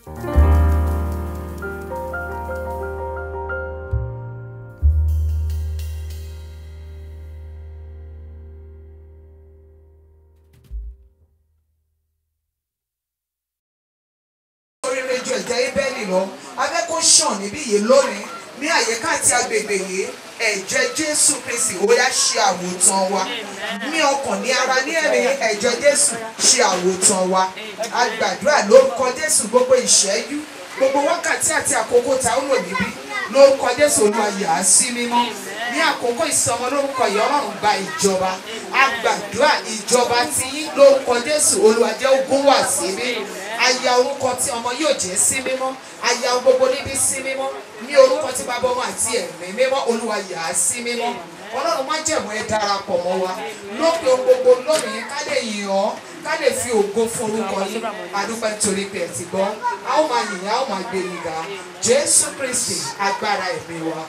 orí rédíò ẹ̀jẹ̀ ibẹ̀lì lọ abẹ́ kó ṣàn níbí yìí lónìí ní àyíká àti agbègbè yìí ẹ̀jẹ̀ jésù kristi ó yá ṣe àwòtán wa ní ọkàn ní ara ní ẹ̀mí ẹ̀jẹ̀ jésù ṣe àwòtán wa a gbàdúrà lórúkọ jésù gbogbo ìṣẹ́jú gbogbo wákàtí àti àkókò tá ó lò níbí lórúkọ jésù olúwa yà á sí mímọ́ ní àkókò ìsọmọ lórúkọ yìí ọlọ́run gba ìjọba a gbàdúrà ìjọba tí yín lórúkọ jésù olúwa jẹ́ ogún wà síbí aya orúkọ tí ọmọ yóò jẹ́ sí mímọ́ aya gbogbo níbi sí mímọ́ ní orúkọ tí bàbá ọmọ àti ẹ̀mí mímọ́ olúwa yà á sí mímọ́ ọlọ́run má jẹ̀mọ́ ẹ darapọ̀ mọ́ wa lópin ohun gbogbo lónìí ká lè yìn ọ́ ká lè fi ògo fún orúkọ yín adúpẹ́ nítorí pé ẹ ti gbọ́ a ó máa yìn a ó máa gbé yín ga jésù kristi agbára ẹ̀mí wa.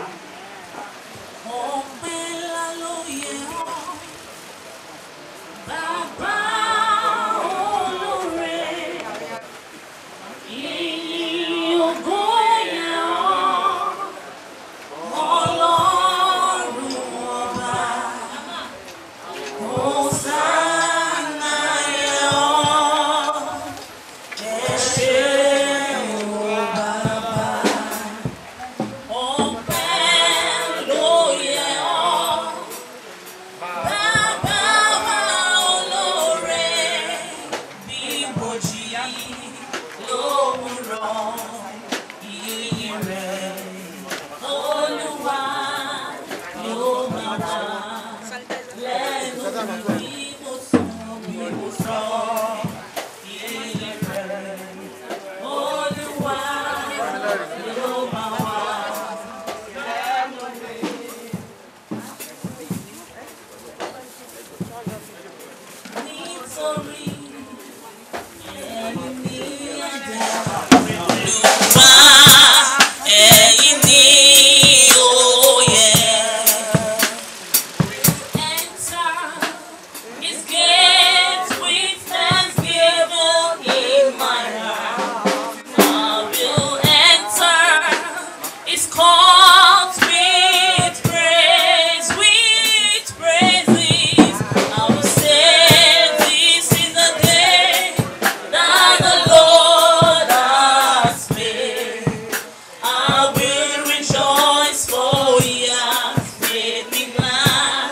Ọpẹ́ ńlá ló yẹ ọ́, Bàbá olóore. Ìyìn ògo yẹ ọ́, Ọlọ́run ọba. Hòsánà yẹ ọ́, ẹ ṣé o Bàbá. Ọpẹ́ ló yẹ ọ́, Bàbá wa olóore, bí bòjì lówùrọ̀, ìyìn rẹ̀ Olúwa yóò máa wà lẹ́nu bí mo sọ bí mo sọ, ìyìn rẹ̀ Olúwa yóò máa wà. Nítorí ẹ̀yin ni ẹ̀dá Olúwa, ẹ̀yin ni òye. Enter his gates with thanksgiving in my heart. I will enter his courts with praise, with praises. I will say, This is the day that the Lord has made. I will rejoice, for he has made me glad.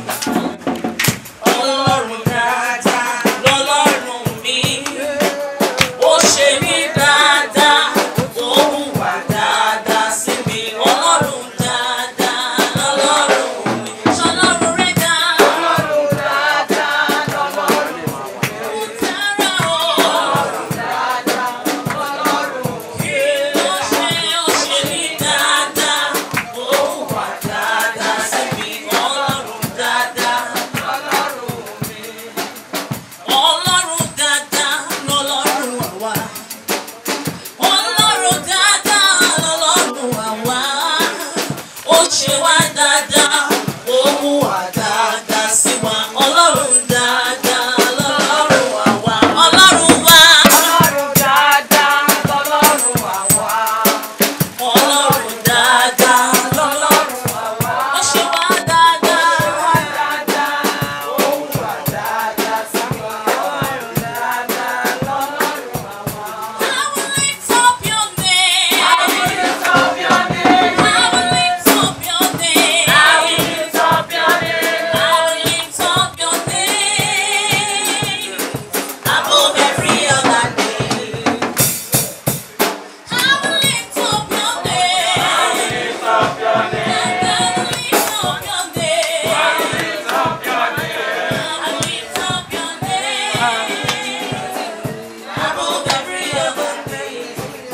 Ọlọ́run dáadáa lọ́lọ́run mi. Ó ṣe mí dáadáa, ó hùwà dáadáa sí mi. Ọlọ́run dáadáa lọ́lọ́run mi. Ṣọlọ́run rẹ̀ dá. Ọlọ́run dáadáa lọ́lọ́run mi. Ó dára o. Ọlọ́run dáadáa lọ́lọ́run mi. Ó ṣe ó ṣe mí dáadáa, ó hùwà dáadáa sí mi. Ọlọ́run dáadáa lọ́lọ́run mi. Ọlọ́run dáadáa lọ́lọ́run àwa. Ọlọ́run dáadáa lọ́lọ́run àwa. Ó ṣe wá dáadáa, ó mú wá dáadáa sí wa. Ọlọ́run dáadáa lọ́lọ́run àwa. Ọlọ́run wá. Ọlọ́run dáadáa lọ́lọ́run àwa. Ọlọ́run dáadáa lọ́lọ́run àwa. Ó ṣe wá dáadáa. Ó mú wá dáadáa sí wa. Ọlọ́run dáadáa lọ́lọ́run àwa. I will lift up your name. I will lift up your name. I will lift up your name. I will lift up your name. I will lift up your name. Above every other name. I will lift up your name. I will lift up your name. I will lift up your name. I will lift up your name. I will lift up your name. Above every other name.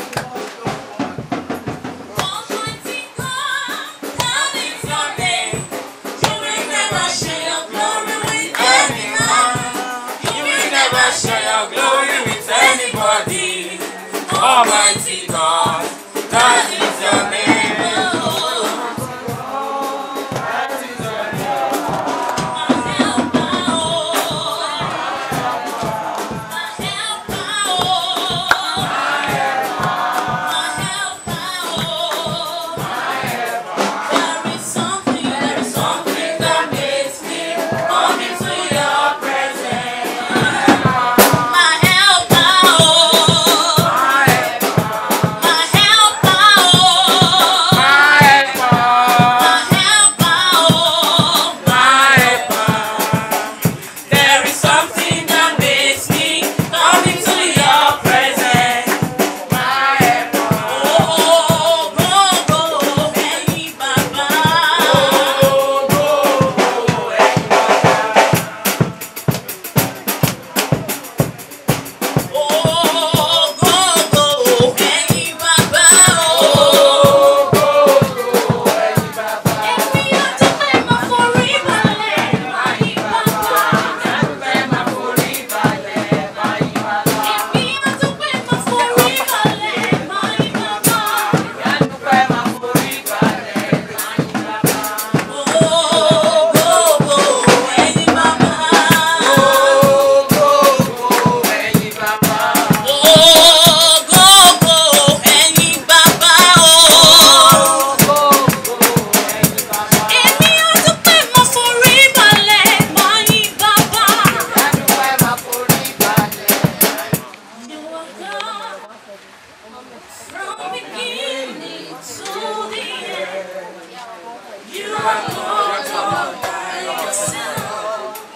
Almighty God, that is your name. You will never share your glory with any man. You will never share your glory with anybody. Almighty God, that is your name. My helper, oh. are God all by yourself.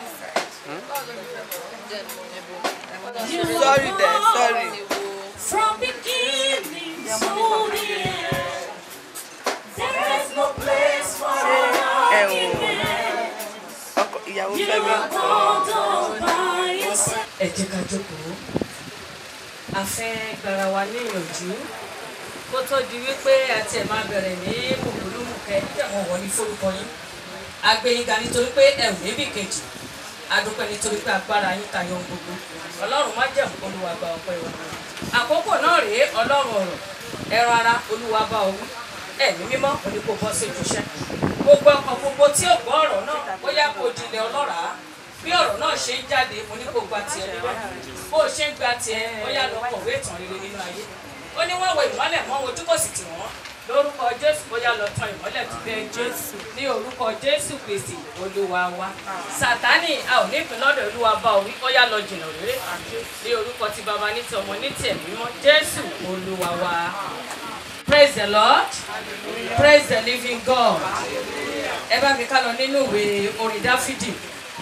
You are Sorry there, God sorry. From beginning to the end. There is no place for ẹ ò argument. ọkọ ìyàwó You fẹ́mi are God all by yourself. ẹ jẹ́ ká jókòó a fẹ́ gbara wa níyànjú kó tó di wípé àti ẹ̀ máa bẹ̀rẹ̀ ní mùkúlùmùkẹ́ tẹ̀wọ̀n wọ̀ ní forúkọ yín agbẹ́yìnga nítorí pé ẹ̀ ò níbì kejì adúpẹ́ nítorí pé agbára yín tayọ ohun gbogbo ọlọ́run má jẹ̀mú olúwa gba ọpẹ́ wa àkókò náà rèé ọlọ́run ọ̀rọ̀ ẹran ara olúwa bá ọ wí ẹ̀mí mímọ́ òní kò bọ́ sí ojúṣẹ́ gbogbo ọkàn gbogbo tí ò gbọ́ ọ̀rọ̀ náà bóyá kò dilẹ̀ ọlọ́ràá bí ọ̀rọ̀ náà ṣe ń jáde mo ní kó gba tiẹ̀ níbẹ̀ bó o ṣe ń gba tiẹ̀ bóyá lọ kọ̀wé ìtàn rere nínú ayé ó ní wọ́n wo ìmọ́lẹ̀ mọ́ ojú kò sì tì wọ́n lórúkọ jésù bóyá lọ tan ìmọ́lẹ̀ tó bẹ́ẹ̀ jésù ní orúkọ jésù kristi olúwa wa sátánì a ò ní ìpín lọ́dọ̀ olúwa bá orí ó yá lọ jìnnà rere ní orúkọ ti bàbá ní ti ọmọ ní ti ẹ̀mí mímọ́ jésù olúwa wa praise the lord praise the living god ẹ bá mi ká lọ nínú ìwé orin dáfídì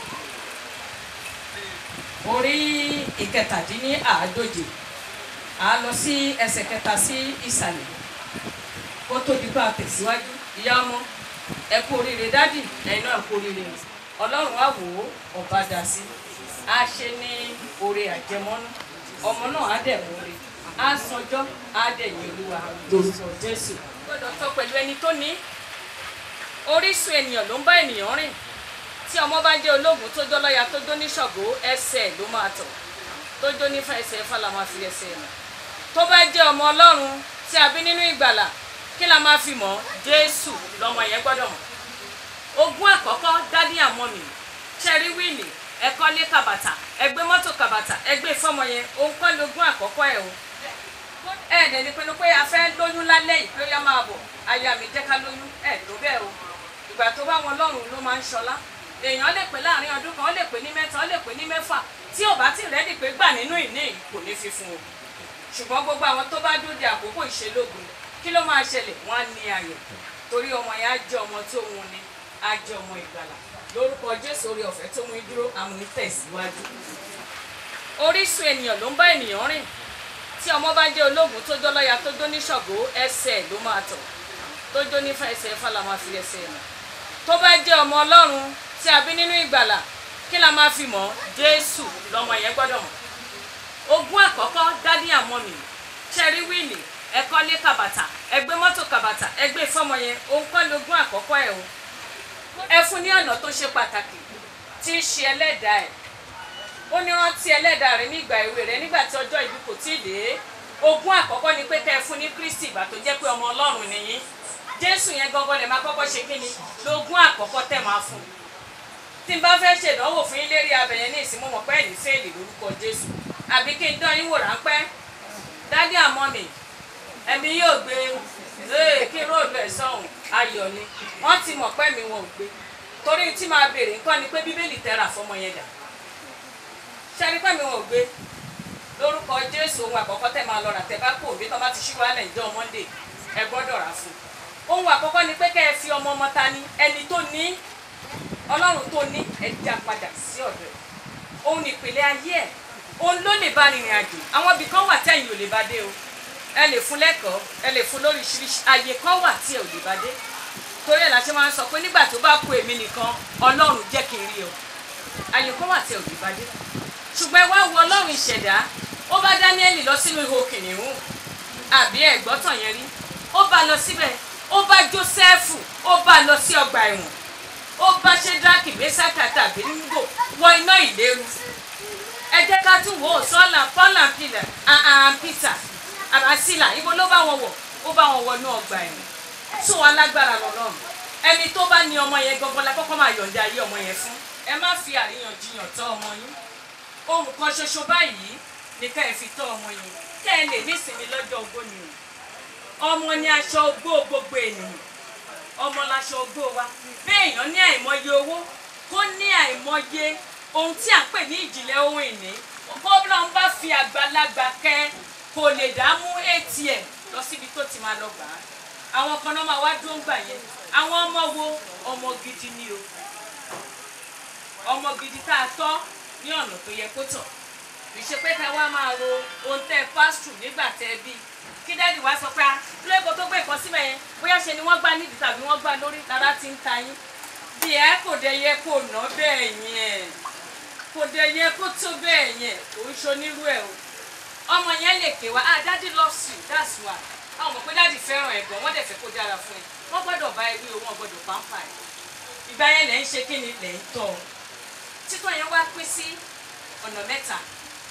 orí ìkẹtàdínní àádóje a lọ sí ẹsẹ̀ kẹta sí ìsàlẹ̀ kó tó di pa tẹ̀síwájú ìyá ọmọ ẹ kú oríire dádì ẹ̀yin náà kú oríire ọlọ́run á wò ó ọba dà sí a ṣe ní oore àjẹmọ́nú ọmọ náà á dẹ̀ mú oore á sanjọ́ á dẹ̀ yìn olúwa lórúkọ jésù gbọ́dọ̀ tọ́ pẹ̀lú ẹni tó ní orísun ènìyàn ló ń bá ènìyàn rìn tí ọmọ bá jẹ́ ológun tó jọlọ́ya tó jó ní ṣọ̀gbó ẹsẹ̀ ló máa tọ̀ tó jó ní ẹsẹ̀ ẹ̀fà la máa fi ẹsẹ̀ rìn tó bá jẹ́ ọmọ ọlọ́run tí a bí nínú ìgbàlà kí la máa fi mọ̀ jésù lọmọ yẹn gbọ́dọ̀ mọ̀ ogún àkọ́kọ́ dádì àmọ́ mi ṣẹ́rí wíìlì ẹ̀kọ́ lé kàbàtà ẹgbẹ́ mọ́tò kàbàtà ẹgbẹ́ ìfọ́mọ yẹn òun kọ́ lógún àkọ́kọ́ ẹ̀ o ẹ̀ dẹ̀ ní pinnu pé a fẹ́ lóyún lálẹ́ yìí pé ó yá máa bọ̀ aya mi jẹ́ ká lóyún ẹ̀ tó bẹ́ẹ̀ o ìgbà tó bá wọn lọ́rùn ló máa ń ṣọlá èèyàn lè pè láàrin ọdún kan ó lè pè ní mẹ́ta ó lè pè ní mẹ́fà tí ò bá ti rẹ́dì pé gbà nínú ìní yìí kò ní fi fún o ṣùgbọ́n gbogbo àwọn tó bá dúró de àkókò ìṣelógun kí ló máa ṣẹlẹ̀ wọ́n á ní ayọ̀ torí ọmọ yẹn á jẹ́ ọmọ tó wun ni á jẹ́ ọmọ ìgbàlà lórúkọ jésù orí ọ̀fẹ́ tó mú i dúró àmì tẹ̀síwájú orísun ènìyàn ló ń bá ènìyàn rìn tí ọmọ bá jẹ́ ológun tó jọlọ́ya tó jó ní ṣọ̀gbó ẹsẹ̀ ló máa tọ̀ tó jó ní ẹsẹ̀ ẹ̀fà la máa fi ẹsẹ̀ rìn tó bá jẹ́ ọmọ ọlọ́run tí a bí nínú ìgbàlà kí la máa fi mọ̀ jésù lọmọ yẹn gbọ́dọ̀ mọ̀ ogún àkọ́kọ́ dádì àmọ́ mi ṣẹ́rí wíìlì ẹ̀kọ́ lé kàbàtà ẹgbẹ́ mọ́tò kàbàtà ẹgbẹ́ ìfọ́mọ yẹn òun kọ́ lógún àkọ́kọ́ ẹ̀ o ẹ fún ní ọ̀nà tó ṣe pàtàkì tí í ṣe ẹlẹ́dàá ẹ̀ ó ní rántí ẹlẹ́dàá rẹ nígbà èwe rẹ nígbà tí ọjọ́ ìbí kò tí ì dé ogún àkọ́kọ́ ni pé kẹ́ ẹ fún ní kristi ìgbà tó jẹ́ pé ọmọ ọlọ́run nìyí jésù yẹn gangan lè máa kọ́kọ́ ṣe kí ni lógún àkọ́kọ́ tẹ̀ máa fún un tí n bá fẹ́ ṣèdánwò fún yín lérí abẹ̀yẹn ní ìsìn mo mọ̀ pé ẹ̀ ní fèèlì lórúkọ jésù àbí kí n dán yín wò ráńpẹ́ dádì àmọ́ mi ẹ̀mí yóò gbé ee kí róòlù ẹ̀ sọ̀hún ayọ̀ ni wọ́n ti mọ̀ pé mi wọn ò gbé torí tí máa béèrè nǹkan ni pé bíbélì tẹ́ra fọmọ yẹn dà ṣẹ́ni pé mi wọn ò gbé lórúkọ jésù ohun àkọ́kọ́ tẹ́ máa lọ rà tẹ́ bá kó òbí tó bá ti ṣíwá lẹ̀ ìjọ monday ẹ gbọ́dọ̀ rà fún un ohun àkọ́kọ́ ni pé kẹ́ ẹ fi ọmọ ọmọ ta ni ẹni tó ní ọlọ́run tó ní ẹ dá padà sí ọ̀dọ̀ ẹ̀ òun ìpìlẹ̀ ayé ẹ̀ òun ló lè bá rìnrìn àjò àwọn ibì kan wà tẹ́yìn ò lè bá dé o ẹ lè fún lẹ́kọ̀ọ́ ẹ lè fún lóríṣiríṣi àyè kan wà tí ẹ ò lè bá dé torí ẹ̀ la ṣe máa ń sọ pé nígbà tó bá kú èmi nìkan ọlọ́run jẹ́ kí n rí o àyè kan wà tí ẹ ò lè bá dé ṣùgbọ́n ẹ wá wo ọlọ́run ìṣẹ̀dá ó bá dáníẹ́lì lọ sínú ihò kìnìún àbí ẹ̀gbọ́tàn yẹn rí ó bá lọ síbẹ̀ ó bá jósẹ́fù ó bá lọ sí ọgbà ẹ̀wọ̀n ó bá ṣẹ́dáàkì mẹ́sàkà tàbí nígbò wọ iná ìléru ẹ jẹ́ ká tún wò ó sọ́là pọ́là pìlà àhàn pítà àbásílà ibo ló bá wọn wọ̀ ó bá wọn wọnú ọgbà ẹ̀wọ̀n tún wọn lágbára lọ́lọ́run ẹni tó bá ní ọmọ yẹn gangan la kọ́kọ́ máa yọ̀ǹda ayé ọmọ yẹn fún ẹ má fi àríyànjiyàn tọ́ ọmọ yín ohun kan ṣoṣo báyìí ni ká ẹ fi tọ́ ọmọ yín kẹ́ ẹ lè nísinmi lọ́jọ́ ogbó ni o ọmọ ni aṣọ ogbó gbogbo ènìyàn ọmọ laṣọ ogbó wa béèyàn ní àìmọye owó kó ní àìmọye ohun tí à ń pè ní ìjìnlẹ̀ ohun ìní bọ́lá ń bá fi àgbàlagbà kẹ́ kò lè dá mú atm lọ síbi tó ti máa lọ gbà á àwọn kan náà máa wá dúró ń gbà yẹn àwọn ọmọ wo ọmọ gidi ni o ọmọ gidi tá a tọ́ ní ọ̀nà tó yẹ kó tọ̀ kì í ṣe pé ká wá máa ro ohun tẹ́ ẹ pásítù nígbà tẹ́ ẹ bí kí dádì wá sọ pé a lóko tó gbé nǹkan síbẹ̀ yẹn bóyá ṣe ni wọ́n gbá nídìí tàbí wọ́n gbá lórí lára ti ń ta yín bí ẹ kò dé yẹ kó ná bẹ́ẹ̀ yẹn kò dé yẹ kó tó bẹ́ẹ̀ yẹn kò ń ṣonírú ẹ̀ o ọmọ yẹn lè ké wa ah daddy loves you that's why àwọn mọ̀ pé daddy fẹ́ràn ẹ̀ gan wọ́n dẹ̀ fẹ́ kó dára fún ẹ wọ́n gbọ́dọ̀ bá ẹ wí o wọ́n gbọ́dọ̀ pàmpà ẹ̀ ìgbà yẹn lẹ̀ ń ṣe kí ni lẹ̀ ń tọ́ ọ títọ́ yẹn wá pín sí ọ̀nà mẹ́ta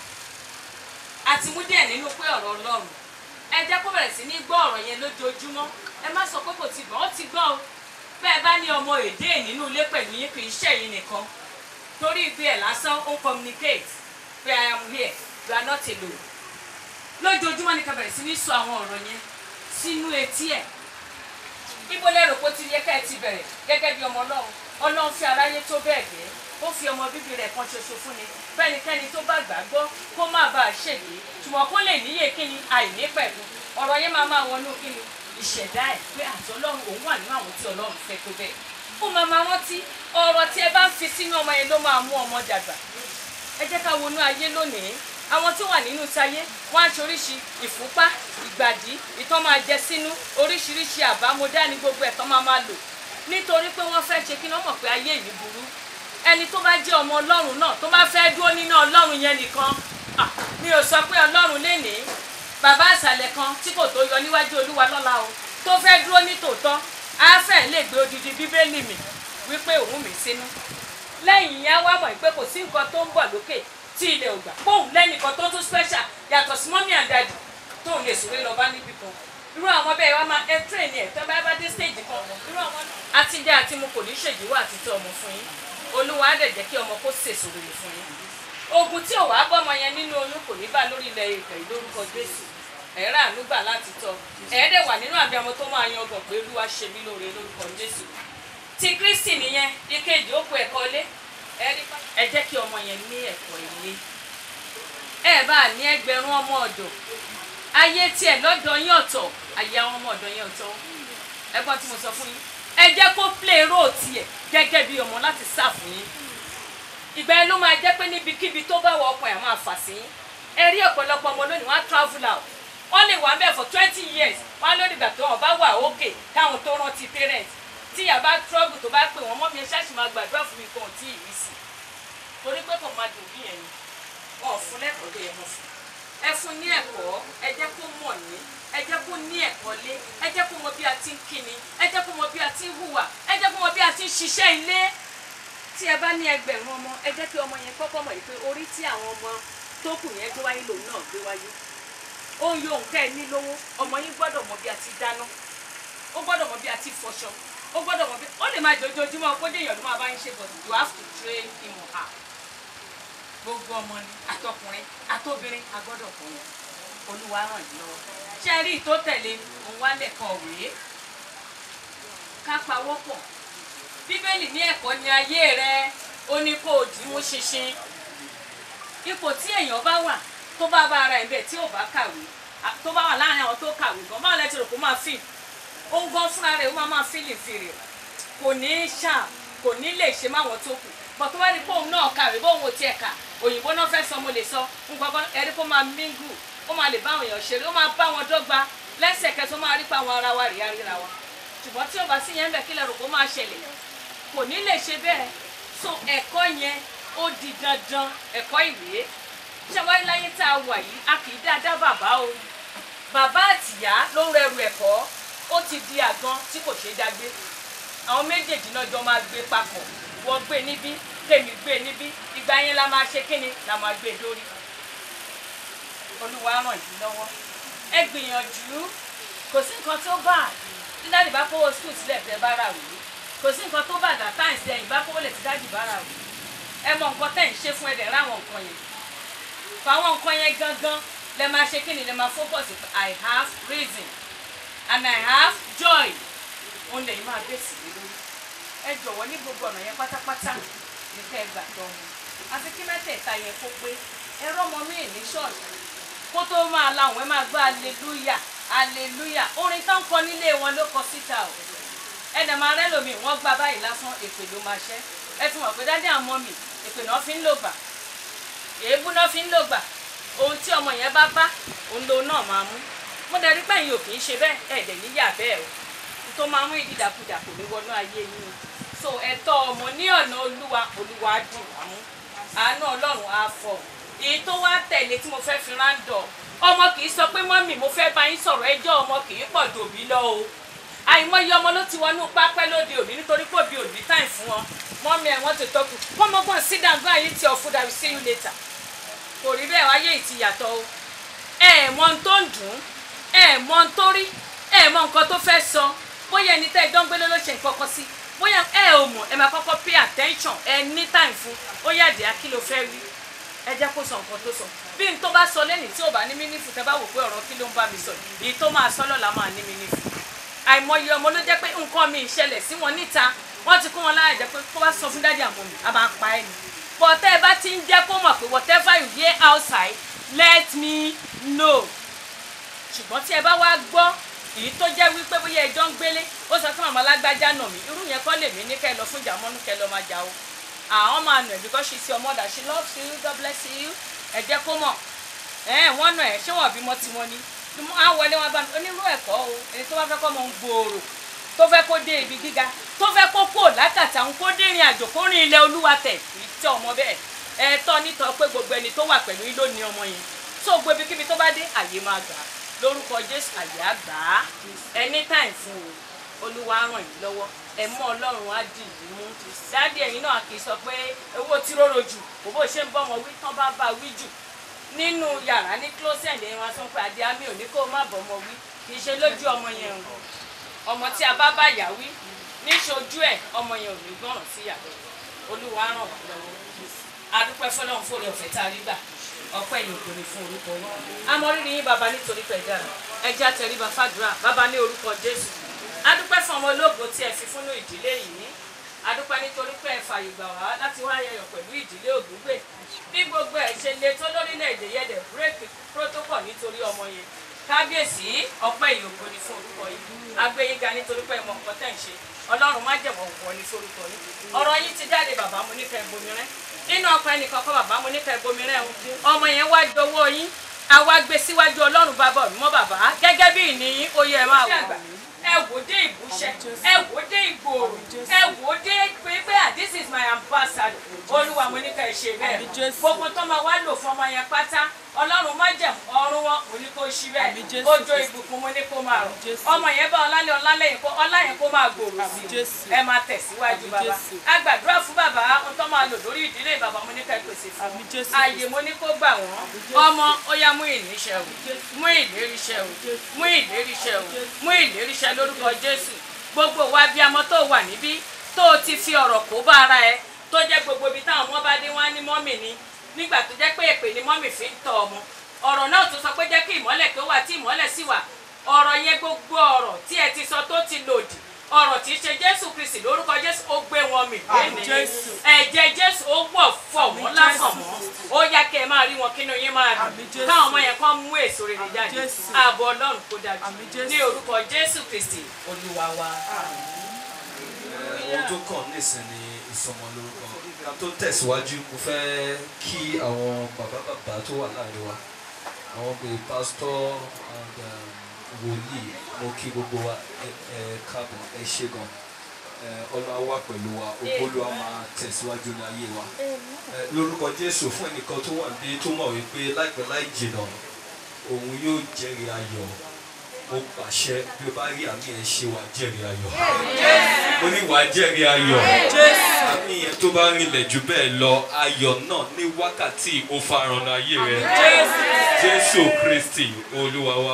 àti mú díẹ̀ nínú pé ọ̀rọ̀ ọlọ́run ẹ jẹ́ kó bẹ̀rẹ̀ sí ní gbọ́ ọ̀rọ̀ yẹn lójoojúmọ́ ẹ má sọ pé kò ti gbọ́ ó ti gbọ́ o bẹ́ẹ̀ bá ní ọmọ èdè nínú ilé pẹ̀lú yín kì í ṣe yín nìkan torí ibi ẹ̀ lásán ó ń communicate pé I am here you are not alone lójoojúmọ́ ni ká bẹ̀rẹ̀ sí ní sọ àwọn ọ̀rọ̀ yẹn sínú etí ẹ̀ ibo lẹ́rù kó ti yẹ ká ẹ ti bẹ̀rẹ̀ gẹ́gẹ́ bí ọmọ ọlọ́run ọlọ́run fi aráyé tó bẹ́ẹ̀ gẹ́ ó fi ọmọ bíbí rẹ̀ kan ṣoṣo fún ni fẹ́nikẹ́ni tó bá gbàgbọ́ kó má bàa ṣègbè ṣùgbọ́n kó lè níyè kíni àìní pẹ̀lú ọ̀rọ̀ yẹn máa máa wọnú kíni ìṣẹ̀dá ẹ̀ pé àti ọlọ́run òun wà nínú àwọn tí ọlọ́run fẹ́ tó bẹ́ẹ̀ ó máa máa rántí ọ̀rọ̀ tí ẹ bá ń fi sínú ọmọ yẹn ló máa mú ọmọ dàgbà ẹ jẹ́ ká wọnú ayé lónìí àwọn tó wà nínú táyé wọn á ṣoríṣi ìfúnpá ìgbàdí ìtọ́ máa jẹ sínú oríṣiríṣi àbámọ́dá ní gbogbo ẹ̀ tán máa máa lò nítorí pé wọ́n fẹ́ ṣe kí wọ́n mọ̀ pé ayé yìí burú ẹni tó bá jẹ́ ọmọ ọlọ́run náà tó bá fẹ́ dúró nínú ọlọ́run yẹn nìkan ah, mi ò sọ pé ọlọ́run lè ní bàbá àṣàlẹ̀ kan tí kò tó yọ níwájú olúwa lọ́la o tó fẹ́ dúró ní tòótọ́ á fẹ́ lè gbé odidi bíbélì mi wípé òun mi sínú lẹ́yìn yẹn wá mọ̀ pé kò sí nǹkan tó ń bọ̀ lókè tí ilẹ̀ ò gbà póun lẹ́nìkan tó tún special yàtọ̀ sí mọ́mí àdàdì tóun lè sùn lọ bá níbì kan irú àwọn bẹ́ẹ̀ wá máa ẹ train ẹ̀ tẹ́ bá bá dé stage kan irú àwọn náà. àti jẹ́ àti mo kò ní ṣèjìwọ́ àti tọ́ ọmọ fún yín olúwa á dẹ̀ jẹ́ kí ọmọ kó sèso rere fún yín ogun tí ò wá bọ́mọ yẹn nínú oyún kò ní bá lórí ilẹ̀ ìpè lórúkọ jésù ẹ̀rọ ànúgbà láti tọ́ ẹ̀ẹ́dẹ̀ wà nínú àbí ọmọ tó máa yan ọgbọ̀n pé olúwa ṣe mí lóore lórúkọ jésù ti kristi nìyẹn ìkejì ó kó ẹ̀kọ́ ilé ẹ jẹ́ kí ọmọ yẹn ní ẹ̀kọ́ ilé ẹ bá ní ẹgbẹ̀rún ọmọ ọ̀dọ̀ ayé tiẹ̀ lọ́dọ̀ yín ọ̀tọ̀ ayé àwọn ọmọ ọ̀dọ̀ yín ọ̀tọ̀ ẹ̀gbọ́n tí mo sọ fún yín ẹ jẹ́ kó play role tiẹ̀ gẹ́gẹ́ bí ọmọ láti sá fún yín ìgbà yẹn ló máa jẹ́ pé níbikíbi tó bá wọ ọkàn ẹ̀ máa fà sí yín ẹ rí ọ̀pọ̀lọpọ̀ ọmọ lónìí wọ́n á travel out wọ́n lè wà bẹ́ẹ̀ for twenty years wọ́n á lórí ìgbà tó wọ́n bá wà okay káwọn tó rántí parents tí ìyá bá trouble tó bá pè wọ́n mọ́ mi ẹ ṣáàṣì máa gbàdúrà fún mi kan ò tí ì rí sí torí pé kò máa dùn bí yẹn ni wọn ò fún lẹ́kọ̀ọ́ tó yẹ kó fún ẹ fún ní ẹ̀kọ́ ẹ jẹ́ kó mọ̀ ní ẹ jẹ́ kó ní ẹ̀kọ́ lé ẹ jẹ́ kó mọ bí a ti ń kíni ẹ jẹ́ kó mọ bí a ti ń hùwà ẹ jẹ́ kó mọ bí a ti ń ṣiṣẹ́ ilé tí ẹ bá ní ẹgbẹ̀rún ọmọ ẹ jẹ́ kí ọmọ yẹn kọ́kọ́ mọ̀ pé orí tí àwọn ọmọ tó kù yẹn gbé wáyé lòun náà gbé wáyé ó ń yo nǹkan ẹ ní lówó ọmọ yín gbọ́dọ̀ mọ bí a ti dáná ó gbọ́dọ̀ mọ bí a ti fọṣọ ó gbọ́dọ̀ mọ bí ó lè máa jojoojúmọ́ kó dé èèyàn ló máa bá yín ṣe but you have to train him or her gbogbo ọmọ ni àtọkùnrin àtobìnrin a gbọ́dọ̀ kọ́ wọn olúwa ràn yín lọ́wọ́ ṣé ẹ rí ìtó tẹ̀lé òun wá lẹ́kọ̀ọ́ òwe ká pawọ́ pọ̀ bíbélì ní ẹ̀kọ́ ní ayé rẹ ó ní kó o dì í mú ṣinṣin ipò tí èèyàn bá wà tó bá bá ara ẹ̀ bẹ́ẹ̀ tí ò bá kàwé tó bá wà láàrin àwọn tó kàwé gan báwo lẹ ti rò kó máa fì ó ń gan fúnra rẹ̀ ó máa máa fìlì fìrì kò ní í ṣáà kò ní lè ṣe máwọn tó kù bọ̀ tó bá ní bóun náà kàwé bóun ò tiẹ̀ kà òyìnbó náà fẹ́ sọ mo lè sọ nǹkan ẹ̀rí kó máa mingu ó máa lè bá àwọn èèyàn ṣeré ó máa bá wọn dọ́gba lẹ́sẹ̀kẹsẹ̀ ó máa rí pa àwọn ara wa rí aríra wa ṣùgbọ́n tí ó bá sí yẹn ń bẹ̀ kí lẹ́rù kó máa ṣẹlẹ̀ kò ní lè ṣe bẹ́ẹ̀ so ẹ̀kọ́ yẹn ó di dandan ẹ̀kọ́ ìwé ṣé wáyé láyé tá a wà yìí a kì í dáadáa bàbá o bàbá àtìyá ló ń rẹrù ẹ̀kọ́ ó ti di àgan tí kò ṣeé dágbé àwọn méjèèjì náà jọ máa gbé papọ̀ wọ́n gbé níbí tèmi gbé níbí ìgbà yẹn la máa ṣe kíni la máa gbé dórí olúwa ràn yín lọ́wọ́ ẹ gbìyànjú kò sí nǹkan tó bá tí dáàdì bá kówó skul sílẹ̀ tẹ́ bá rà wí kò sí nǹkan tó bá dà táìsì ẹ̀yìn bá kówó lẹ̀ tí dáàdì bá rà wí ẹ mọ nǹkan tẹ̀ ń ṣe fún ẹ̀dẹ̀ ráwọn nǹkan yẹn fáwọn nǹkan yẹn gangan lẹ máa ṣe kíni lẹ máa focus I have reason and I have joy òun lè máa bèsì lé lórí ẹ jọ̀wọ́ ní gbogbo ọ̀nà yẹn pátápátá ní kẹ́ ẹ gbà tọ́ wọn àti kí mẹ́tẹ̀ẹ̀ta yẹn kó pé ẹ rọ́mọ míì ní ṣọ́ọ̀ṣì kó tó máa láwọn ẹ máa gbọ́ aleluya hallelujah orin tó ń kọ nílé wọn ló kọ síta o ẹnì máa rẹ lómi wọn gba báyìí lásán èpè ló máa ṣẹ ẹ ti mọ̀ pé dáadé àmọ́ mi èpè náà fi ń lò gbà èébú náà fi ń lò gbà ohun tí ọmọ yẹn bá bá òun lòun náà máa mú mo dẹ̀ rí pé ẹ̀yin ò kì í ṣe bẹ́ẹ̀ ẹ̀ dẹ̀ níyà bẹ́ẹ̀ o tó máa mú ìdídàkudà kò ní wọnú ayé yín o so ẹ̀tọ́ ọmọ ní ọ̀nà olúwa olúwa á dì wá mú àánú ọlọ́run á fọ èyí tó wá tẹ̀lé tí mo fẹ́ fi ráńdọ̀ ọmọ kì í sọ pé mọ́mì mo fẹ́ bá yín sọ̀rọ̀ ẹjọ́ ọmọ kì í pọ̀ dòbí lọ o àìmọye ọmọ ló ti wọnú pápẹ́ lóde òní nítorí pé òbí òní táì fún wọn mọ́mì ẹ̀ wọ́n ti tọ́kù kọ́mọgbọ́n sídàgbọ́n àyè tí ọ̀fun dàbí see you later kò rí bẹ́ẹ̀ wáyé ìtìyàtọ̀ o ẹ ẹ̀ mọ ohun tó ń dùn ún ẹ ẹ̀ mọ ohun tó rí ẹ ẹ̀ mọ nǹkan tó fẹ́ sọ bóyá ẹni tẹ́ ẹ jọ ń gbélé ló ṣe nǹkan kan sí bóyá ẹ ò mọ̀ ẹ máa kọ́kọ́ pay attention ẹ ní time fún ó yàdí á kí ló fẹ́ rí ẹ jẹ́ kó sọ nǹkan tó sọ bí n tó bá sọ lẹ́nìí tí ò bá ní mínífù tẹ́ bá wò pé ọ̀rọ̀ kí ló ń bá mi sọ èyí tó máa sọ lọ́la máa ní mínífù àìmọye ọmọ ló jẹ́ pé nǹkan mi ìṣẹ̀lẹ̀ sí wọn níta wọ́n ti kún wọn lára jẹ́ pé kó bá sọ fún dádì àmọ́ mi a máa pa ẹ́ ni but tẹ́ ẹ bá ti ń jẹ́ kó mọ̀ pé whatever you hear outside let me know ṣùgbọ́n tí ẹ bá wá gbọ́ èyí tó jẹ́ wípé bóyá ẹjọ́ ń gbélé ó sọ fún màmá lágbájá nà mí irú yẹn kọ́ lèmi ní kẹ́ ẹ lọ fún ìjà mọ́nú kẹ́ ẹ lọ máa jà o àwọn máa nà ẹ́ because she's your mother she loves you God bless you ẹ jẹ́ kó mọ̀ ẹ̀ wọ́n nà ẹ́ ṣé wọ́n bímọ tiwọn ni á wọlé wọn bá mi onírú ẹ̀kọ́ o ẹni tó bá fẹ́ kọ́ mọ ń gbòòrò tó fẹ́ kó dé ibi gíga tó fẹ́ kó kó lákàtà ń kó dé ìrìn àjò kó rìn ilẹ̀ olúwa tẹ̀ kì í tẹ ọmọ bẹ́ẹ̀ ẹ tọ́ nítọ́ pé gbogbo ẹni tó wà pẹ̀lú yín ló ní ọmọ yẹn tó gbogbo ibikíbi tó bá dé àyè máa gbà á lórúkọ jésù àyè á gbà á anytime fún o olúwa ràn yín lọ́wọ́ ẹ mọ́ ọlọ́run á dì í mú dáàdì ẹ̀yin náà kì í sọ pé owó tí róró jù kò bó ṣe ń bọ́ ọmọ wí tán bá bá wí jù nínú yàrá ní closet ẹ̀yin wọn sọ pé adé àmì ò ní kó má bọ́ ọmọ wí kì í ṣe lójú ọmọ yẹn o ọmọ tí a bá bá yà wí níṣojú ẹ̀ ọmọ yẹn ò ní gbọ́ràn sí yàrá olúwa ràn wá lọ́wọ́ adúpẹ́ fọlọ́run fòrè ọ̀fẹ́ tá a rí gbà ọpẹ́ yìí kò ní fún orúkọ yín amọ̀rírì yín bàbá nítorí pé dára ẹ jẹ́ àtẹríba fàdúrà bàbá ní orúkọ jésù adúpẹ́ fún ọmọ ológo tí ẹ fi fúnnú ìdílé yìí adúpẹ́ nítorí pé ẹ fààyè gbà wá láti wá ayẹyẹ pẹ̀lú ìdílé ògúngbè bí gbogbo ẹ̀ ṣe le tó lórílẹ̀‐èdè yẹ̀dẹ̀ bírèkì protocol nítorí ọmọ yẹn kábíyèsí ọpẹ́ yìí ògo ni fún orúkọ yìí agbẹ́yìnga nítorí pé ẹ mọ nǹkan tẹ̀ ń ṣe ọlọ́run má jẹ̀mọ̀ ògùn ní forúkọ yìí ọ̀rọ̀ yìí ti jáde bàbá mo nífẹ̀ẹ́ bomi rẹ́ nínú ọkọ ẹnìkan kọ́ bàbá mo nífẹ̀ẹ́ bomi rẹ́ o ọmọ yẹn wá dowó yín àwa gbé síwájú ọlọ́run bàbá mi mọ́ bàbá gẹ́gẹ́ bí ìníyín ó yẹ ẹ máa wò ẹ wò dé ìbúṣẹ ẹ wò dé ìgbòòrò ẹ wò dé pé pé ah this is my ambassador olúwa mo ní ká ẹ ṣe bẹ́ẹ̀ gbogbo tó máa wá lò fún ọmọ yẹn pátá ọlọ́run má jẹ̀ ọrùn wọn mo ní kó ṣí bẹ́ẹ̀ ojú ìbùkún mo ní kó máa rọ̀ ọmọ yẹn bá ọlálẹ̀ ọlálẹ̀ yẹn kó ọlá yẹn kó máa gbòòrò sí i ẹ máa tẹ̀síwájú bàbá a gbàdúrà fún bàbá ohun tó máa lò lórí ìdílé bàbá mo ní ká ẹ pèsè fún ààyè mo ní kó gbà wọ́n ọmọ ó yá mú ìníṣẹ́ o mú ìléríṣẹ́ o mú ìléríṣẹ́ o mú ìléríṣẹ́ lórúkọ jésù gbogbo wa bí amọ tó wà níbí tó o ti fi ọ̀rọ̀ kó bá ara ẹ tó jẹ́ gbogbo ibi táwọn ọmọ bá dé wá ní mọ́mì ni nígbà tó jẹ́ pé èpè ni mọ́mì fi ń tọ́ ọmọ ọ̀rọ̀ náà tó sọ pé jẹ́ kí ìmọ́lẹ̀ kí ó wà tí ìmọ́lẹ̀ sì wà ọ̀rọ̀ yẹn gbogbo ọ̀rọ̀ tí ẹ ti sọ tó ti lòdì ọ̀rọ̀ tí í ṣe jésù kristi lórúkọ jésù ó gbé wọn mì lónìí ẹ̀jẹ̀ jésù ó wọ̀ fọ̀ wọ́n lásán mọ́ ó yá kẹ́ ẹ máa rí wọn kínú yín máa dùn káwọn ọmọ yẹn kàn mú èso rere jáde ààbò ọlọ́run kó dájú ní orúkọ jésù kristi olúwa wa. ohun tó kàn nísìn ni ìsọmọlórúkọ ká tó tẹ̀síwájú mo fẹ́ kí àwọn bàbá bàbá tó wà láàrin wa àwọn bíi pásítọ̀ and um, wòlíì mo kí gbogbo wa ẹ ẹ káàbọ̀ ẹ ṣé gan ẹ ọlọ́wà wà pẹ̀lú wa ògbólúwa máa tẹ̀síwájú ní ayé wa ẹ lórúkọ jésù fún ẹnìkan tó wà níbí tó mọ̀ wípé láìpẹ́ láì jìnnà òun yóò jẹ́rìí ayọ̀ mo pàṣẹ bí o bá rí àmì ẹ̀ ṣe wà jẹ́rìí ayọ̀ mo ní wàá jẹ́rìí ayọ̀ àmì yẹn tó bá rinlẹ̀ jù bẹ́ẹ̀ lọ ayọ̀ náà ní wákàtí ó farahàn ayé rẹ jésù kristi olúwa wa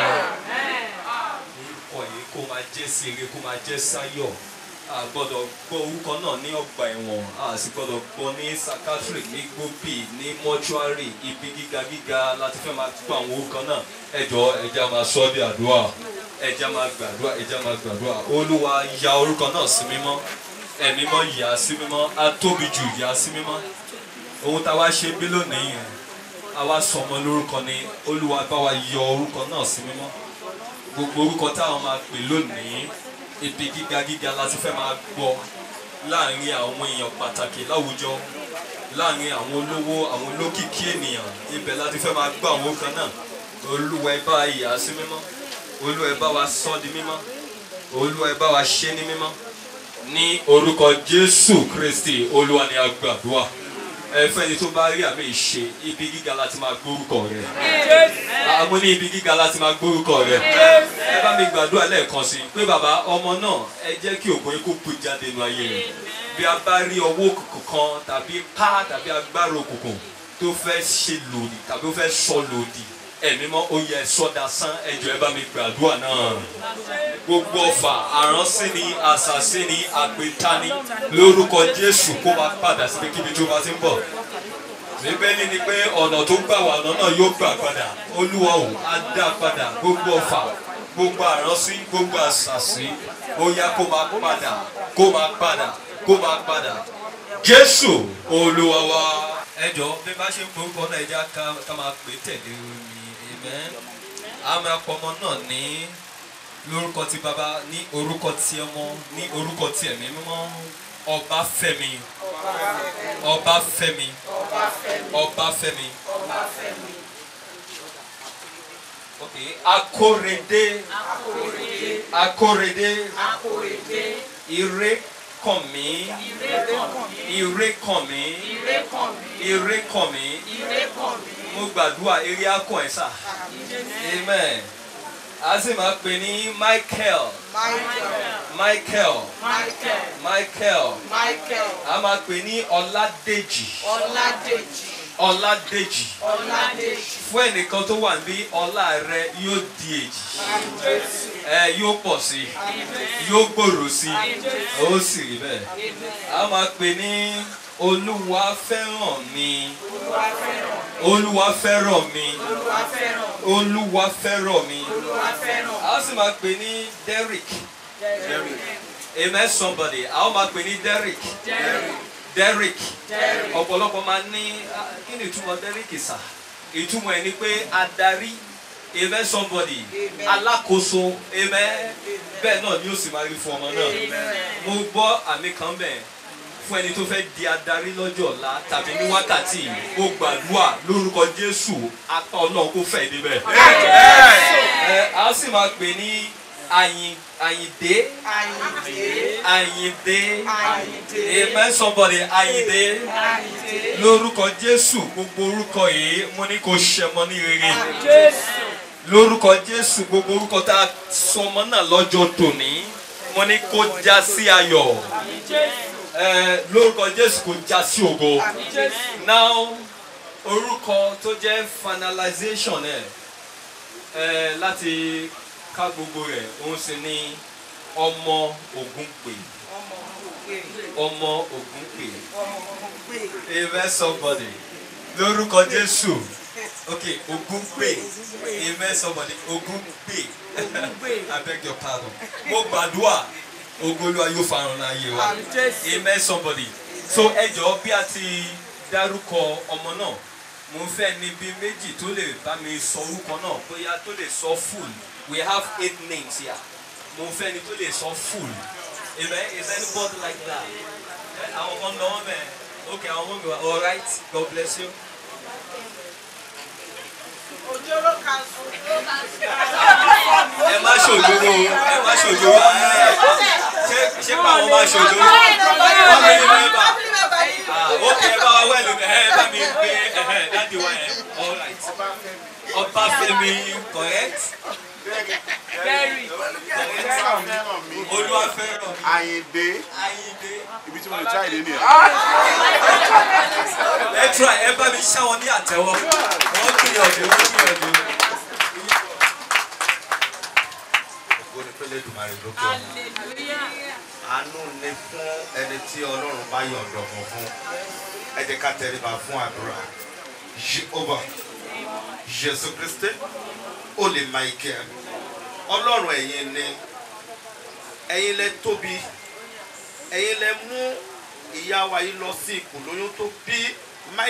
orúkọ yìí kó máa jẹ́ sí ire kó máa jẹ́ sáyọ̀ a gbọ́dọ̀ gbọ́ orúkọ náà ní ọgbà ẹ̀wọ̀n a sì gbọ́dọ̀ gbọ́ ní sakatri ní gbóbì ní mọ́ṣúárì ibi gíga gíga láti fẹ́ máa gbọ́ àwọn orúkọ náà ẹ̀jọ̀ ẹ̀já máa sọ ọ́ bí àdúrà ẹ̀já máa gbàdúrà ẹ̀já máa gbàdúrà olúwa ya orúkọ náà sí mímọ́ ẹ̀mí mọ́ yà á sí mímọ́ á tóbi jù yà á sí mímọ́ ohun tá a wá ṣe bí lónìí yẹn a wá sọ ọmọ lórúkọ ni olúwa bá wa yọ orúkọ náà sí mímọ́ gbogbo orúkọ táwọn máa pè lónìí ibi gíga gíga la ti fẹ́ máa gbọ́ láàrin àwọn èèyàn pàtàkì láwùjọ láàrin àwọn olówó àwọn olókìkí ènìyàn ibẹ̀ la ti fẹ́ máa gbọ́ àwọn kan náà olúwa ẹ bá wa yà á sí mímọ́ olúwa ẹ bá wa sọ di mímọ́ olúwa ẹ bá wa ṣe ní mímọ́ ní orúkọ jésù kristi olúwa ni a gbàdúrà ẹ fẹ́ni tó bá rí àmì ìṣe ibi gíga láti máa gbórúkọ rẹ àmọ́ ní ibi gíga láti máa gbórúkọ rẹ ẹ bá mi gbàdúrà lẹ́ẹ̀kan sí i pé bàbá ọmọ náà ẹ jẹ́ kí ògùn yín kó pè jáde nínú ayé rẹ bí a bá rí ọwọ́ òkùnkùn kan tàbí ká tàbí agbára òkùnkùn tó fẹ́ ṣe lòdì tàbí ó fẹ́ sọ lòdì ẹ̀mí mọ́ ó yẹ sọ́dà sán ẹjọ́ ẹ bá mi gbàdúrà náà gbogbo ọfà àránsí ni àṣàṣì ni àpètání lórúkọ jésù kó máa padà síbi kíbi tó bá ti ń bọ̀ bíbélì ni pé ọ̀nà tó gbà wà ọ̀nà náà yóò gbà padà olúwa ò á dá padà gbogbo ọfà gbogbo àránsí gbogbo àṣàṣì ó yá kó máa padà kó máa padà kó máa padà jésù olúwa wa. ẹ jọ bí bá ṣe ń forúkọ náà ẹ já ká máa pè tẹ̀lé omi amen a máa pọ ọmọ náà ní lórúkọ ti bàbá ní orúkọ ti ọmọ ní orúkọ ti ẹ̀mí mímọ́ ọbáfẹ́mi ọbáfẹ́mi ọbáfẹ́mi ok akórèdé akórèdé ìrékànmí ìrékànmí ìrékànmí mo gbàdúrà eré akọ ẹ sà amen a sì máa pè ní michael michael michael a máa pè ní ọládèjì ọládèjì fún ẹnìkan tó wà níbí ọlá rẹ yóò di èjì ẹ yóò pọ̀ sí yóò gbòòrò sí ó sì rí bẹ́ẹ̀ a máa pè ní olúwa fẹ́ràn mi olúwa fẹ́ràn mi olúwa fẹ́ràn mi a sì máa pè ní derrick amen somebody a ó máa pè ní derrick derrick ọ̀pọ̀lọpọ̀ máa ní kí ni ìtumọ̀ derrick sà ìtumọ̀ ẹ̀ ni pé adarí amen somebody alákòóso amen bẹ́ẹ̀ náà ni ó sì máa rí fún ọmọ náà mo gbọ́ àmì kan bẹ́ẹ̀ fún ẹni tó fẹ́ di adarí lọ́jọ́ ọ̀la tàbí ní wákàtí mo gbàdúrà lórúkọ jésù apá ọlọ́run kó fẹ́ níbẹ̀. ẹ a sì máa pè ní àyìn àyìndé àyìndé amen somebody àyìndé lórúkọ jésù gbogbo orúkọ yìí mo ní kó ṣẹmọ ní rere lórúkọ jésù gbogbo orúkọ tá a sọmọ náà lọ́jọ́ tòní mo ní kó já sí ayọ̀ lórúkọ jésù kò já sí ògo now orúkọ tó jẹ́ finalization ẹ̀ láti ká gbogbo rẹ̀ òun sì ni ọmọ Ògúnpè ọmọ Ògúnpè amen somebody lórúkọ jésù ok Ògúnpè amen somebody Ògúnpè I beg your pardon mo gbàdúrà ogolúwa yóò farun láàyè wa amen somebody so ẹ jọ̀ọ́ bí a ti dárúkọ ọmọ náà mo fẹ́ níbi méjì tó lè bá mi sọ orúkọ náà bóyá tó lè sọ full we have eight names here mo fẹ́ ni tó lè sọ full amen is anybody like that àwọn kan lọ wọn bẹ́ẹ̀ ok àwọn ọmọ mi wà all right God bless you. ẹ má ṣòjòrò ẹ má ṣòjòrò ṣé ṣé báwọn máa ṣòjòrò family member ah ok ẹ bá wa wẹ̀lú ẹ bá mi gbé ẹ dáàdi wa ẹ all right Ọbáfẹ́mi correct. Olúwafẹ́ràn Àyìndé Ayíǹde. ibi tí mo lè try ìdí nìyẹn. ẹ tura ẹ bá mi ṣá wọn ní àtẹ́wọ́ wọ́n gbìyànjú wọ́n gbìyànjú. ògo ni pélé dùmarè lókè ọ̀run àánú ni fún ẹni tí ọlọ́run bá yọ̀ǹdọ̀ mọ̀ fún ẹ jẹ́ ká tẹríba fún àdúrà Jehovah Jésù Kristi ó lè Michael ọlọ́run ẹ̀yin ni ẹ̀yin lẹ tóbi ẹ̀yin lẹ mú ìyá wa yìí lọ sí ikùn lóyún tó bí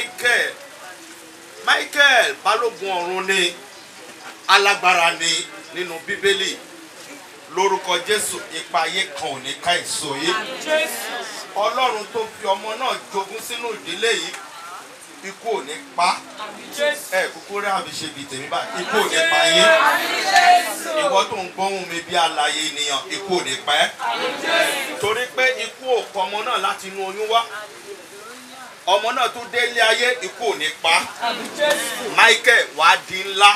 Michael Michael balógun ọ̀run ni alágbára ni nínú bíbélì lórúkọ jésù ipa ayé kan ò ní ká èso yìí ọlọ́run tó fi ọmọ náà jogún sínú ìdílé yìí ikú ò ní pa ẹ kúkú rí àbí ṣe bíi tèmi báyìí ikú ò ní pa yín ìwọ tó ń gbóhùn mi bí alààyè ènìyàn ikú ò ní pa ẹ́ torí pé ikú ò kọ ọmọ náà láti inú oyún wá ọmọ náà tún délé ayé ikú ò ní pa michael wàá di ńlá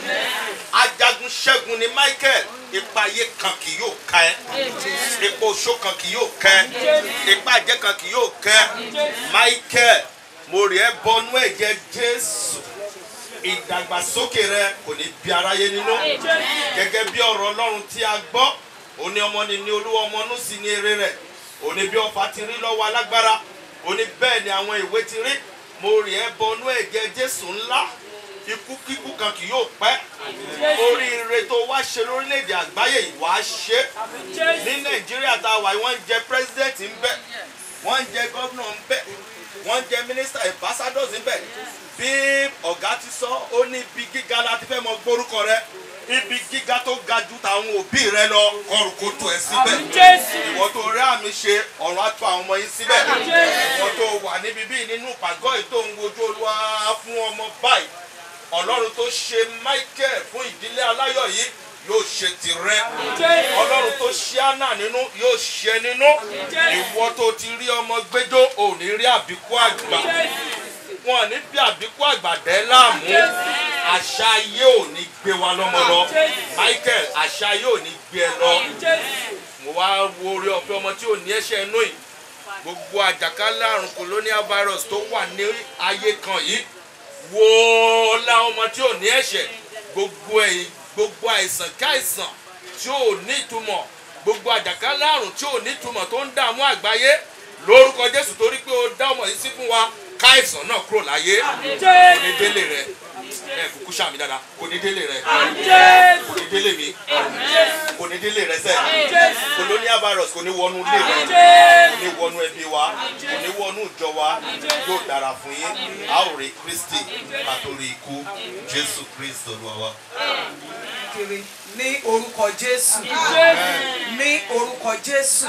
ajagun ṣẹ́gun ni michael ipa ayé kan kì yóò ká ẹ ipa oṣó kan kì yóò ká ẹ ipa àjẹ́ kan kì yóò ká ẹ michael mo rí ẹ bọnú ẹ̀jẹ̀ jésù ìdàgbàsókè rẹ kò ní bí aráyé nínú gẹ́gẹ́ bí ọ̀rọ̀ ọlọ́run tí a gbọ́ òní ọmọ ni ní olúwa ọmọ nù sí ní eré rẹ̀ òní bí ọfà ti rí lọ́wọ́ alágbára òní bẹ́ẹ̀ ni àwọn ìwé ti rí mo rí ẹ bọnú ẹ̀jẹ̀ jésù ńlá ikú kíkú kan kì yóò pẹ́ oríire tó wá ṣe lórílẹ̀‐èdè àgbáyé yìí wàá ṣe ní nàìjíríà tá a wà yìí wọ́n ń jẹ pírẹ́sidẹ̀ntì ń bẹ̀ wọ́n ń jẹ gọ́vnà ń bẹ̀ wọ́n ń jẹ mínísítà ambassadors ń bẹ̀ bí ọ̀gá ti sọ ó ní ibi gíga láti fẹ́ mọ gbórúkọ rẹ ibi gíga tó ga ju tàwọn òbí rẹ lọ ọrùn kò tó ẹ síbẹ̀ ìwọ tó rí àmì ṣe ọ̀run á tó àwọn ọmọ yín síbẹ̀ ìwọ tó wà níbi bíi nínú pàgọ́ yìí tó ń wojú olúwa fún ọmọ báyìí ọlọ́run tó ṣe michael fún ìdílé aláyọ̀ yìí yóò ṣe tirẹ̀ ọlọ́run tó ṣe anna nínú yóò ṣe nínú ìwọ tó ti rí ọmọ gbẹjọ ò ní rí àbíkú àgbà wọn ní bí àbíkú àgbà dẹ́ láàmú àṣà ayé ò ní gbé wa lọ́mọ lọ michael àṣà ayé ò ní gbé ẹ lọ mo wá wo orí ọ̀fẹ́ ọmọ tí ò ní ẹ̀ṣẹ̀ inú yìí gbogbo àjàkálẹ̀ àrùn colonial virus tó wà ní ayé kan yìí wo la ọmọ tí ò ní ẹ̀ṣẹ̀ gbogbo ẹ̀yìn gbogbo àìsàn káìsàn tí ò ní ìtumọ̀ gbogbo àjàkálẹ̀ àrùn tí ò ní ìtumọ̀ tó ń dààmú àgbáyé lórúkọ jésù torí pé ó dá ọmọ yìí sí fún wa káìsàn náà kúrò láyé kò ní délé rẹ ẹ kúkú sàmì dáadáa kò ní délé rẹ kò ní délé mi kò ní délé rẹ sẹ colonial virus kò ní wọnú ilé rẹ kò ní wọnú ẹbí wa kò ní wọnú ìjọ wa yóò dára fún yín a ó rí kristi àtòrí ikú jésù kristi olúwa wa. kiri ní orúkọ jésù ní orúkọ jésù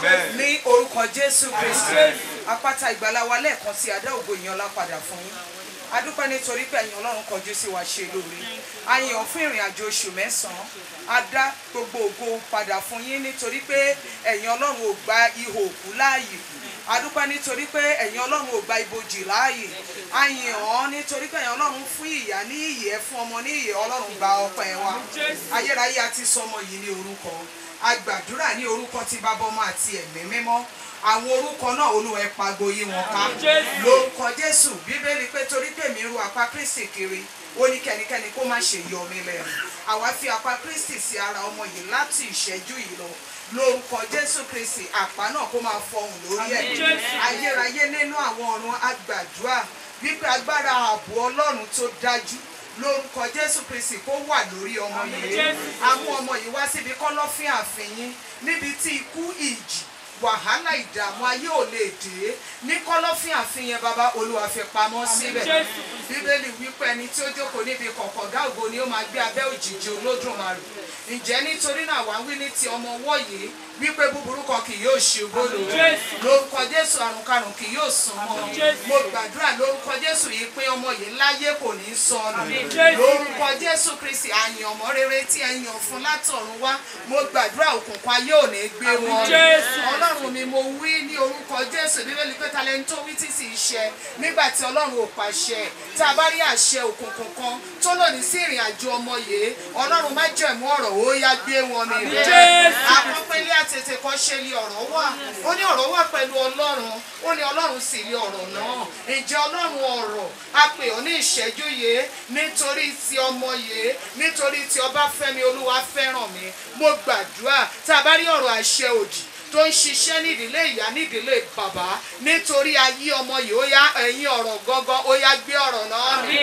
ní orúkọ jésù kristi apáta ìgbàlá wa lẹ́ẹ̀kan sí adá ògo ìyàn lápadà fún yín adúpẹ́ nítorí pé ẹ̀yin ọlọ́run kọjú sí wa ṣe lóore àyàn fún ìrìn àjò oṣù mẹ́sàn-án adá gbogbo ògo padà fún yín nítorí pé ẹ̀yin ọlọ́run ò gba ihò òkú láàyè adúpẹ́ nítorí pé ẹ̀yin ọlọ́run ò gba ibojì láàyè àyàn ọ́ nítorí pé ẹ̀yin ọlọ́run fún ìyá ní ìyẹ́ fún ọmọ ní ìyẹ́ ọlọ́run gba ọpẹ́ wa ayérayé àti sọmọ yìí ní orúkọ agbàdúrà ní orúkọ tí bàbá ọmọ àti ẹ̀mí mímọ́ àwọn orúkọ náà olúwa ẹ pagbo yí wọn ká lórúkọ jésù bíbélì pé torí pé mi ru apá kristi kiri ó ní kẹ́nikẹ́ni kó má ṣe yọ mí lẹ́nu àwa fi apá kristi sí ara ọmọ yìí láti ìṣẹ́jú yìí lọ lórúkọ jésù kristi àpá náà kó máa fọhùn lórí ẹ ayérayé nínú àwọn ọ̀run agbàdúrà wípé agbára ààbò ọlọ́run tó dájú lórúkọ jésù kristi kó wà lórí ọmọ yìí àwọn ọmọ yìí wá síbi kọ́lọ́fín àfihàn níbi tí ikú ìjì wàhálà ìdààmú ayé ò lè dé ní kọ́lọ́fín àfihàn bàbá olúwa fi pamọ́ síbẹ̀ bíbélì wípé ẹni tí ó jókòó níbi kọ̀kọ̀dá ògo ni ó máa gbé abẹ́ òjìji olódùmarè ǹjẹ́ nítorí náà wá wí ní ti ọmọ ọwọ́ yìí wípé búburú kan kì yóò ṣe bólú lórúkọ jésù àrùn karùn kì yóò sàn mọ́ mo gbàdúrà lórúkọ jésù yìí pé ọmọ yìí láyé kò ní sọnù lórúkọ jésù kristi àyàn ọmọ rere tí ẹ yàn fún látọ̀run wá mo gbàdúrà òkùnkùn ayé ò ní gbé wọn ọlọ́run mi mo wí ní orúkọ jésù bíbélì pé talẹ́ni tó wí tí sì í ṣẹ nígbà tí ọlọ́run ò pàṣẹ tá a bá rí àṣẹ òkùnkùn kan tó lòdì sí ìrìn àjò ọmọ yìí ọlọ́run má jẹ̀mú ọ̀rọ̀ ó yá gbé wọn mi rẹ̀ àpọ́pẹ́lẹ́ àtètè kan ṣe lé ọ̀rọ̀ wà ó ní ọ̀rọ̀ wà pẹ̀lú ọlọ́run ó ní ọlọ́run sì lé ọ̀rọ̀ náà ǹjẹ́ ọlọ́run ọ̀rọ̀ a pè ọ́ ní ìṣẹ́jú yìí nítorí ti ọmọ yìí nítorí ti ọbáfẹ́mi olúwa fẹ́ràn mi mo gbàdúrà tá a bá rí ọ̀rọ̀ àṣẹ òdì tó ń ṣiṣẹ́ nídìílé ìyá nídìílé bàbá nítorí ayé ọmọ yìí ó yá ẹ̀yìn ọ̀rọ̀ gángan ó yá gbé ọ̀rọ̀ náà mi.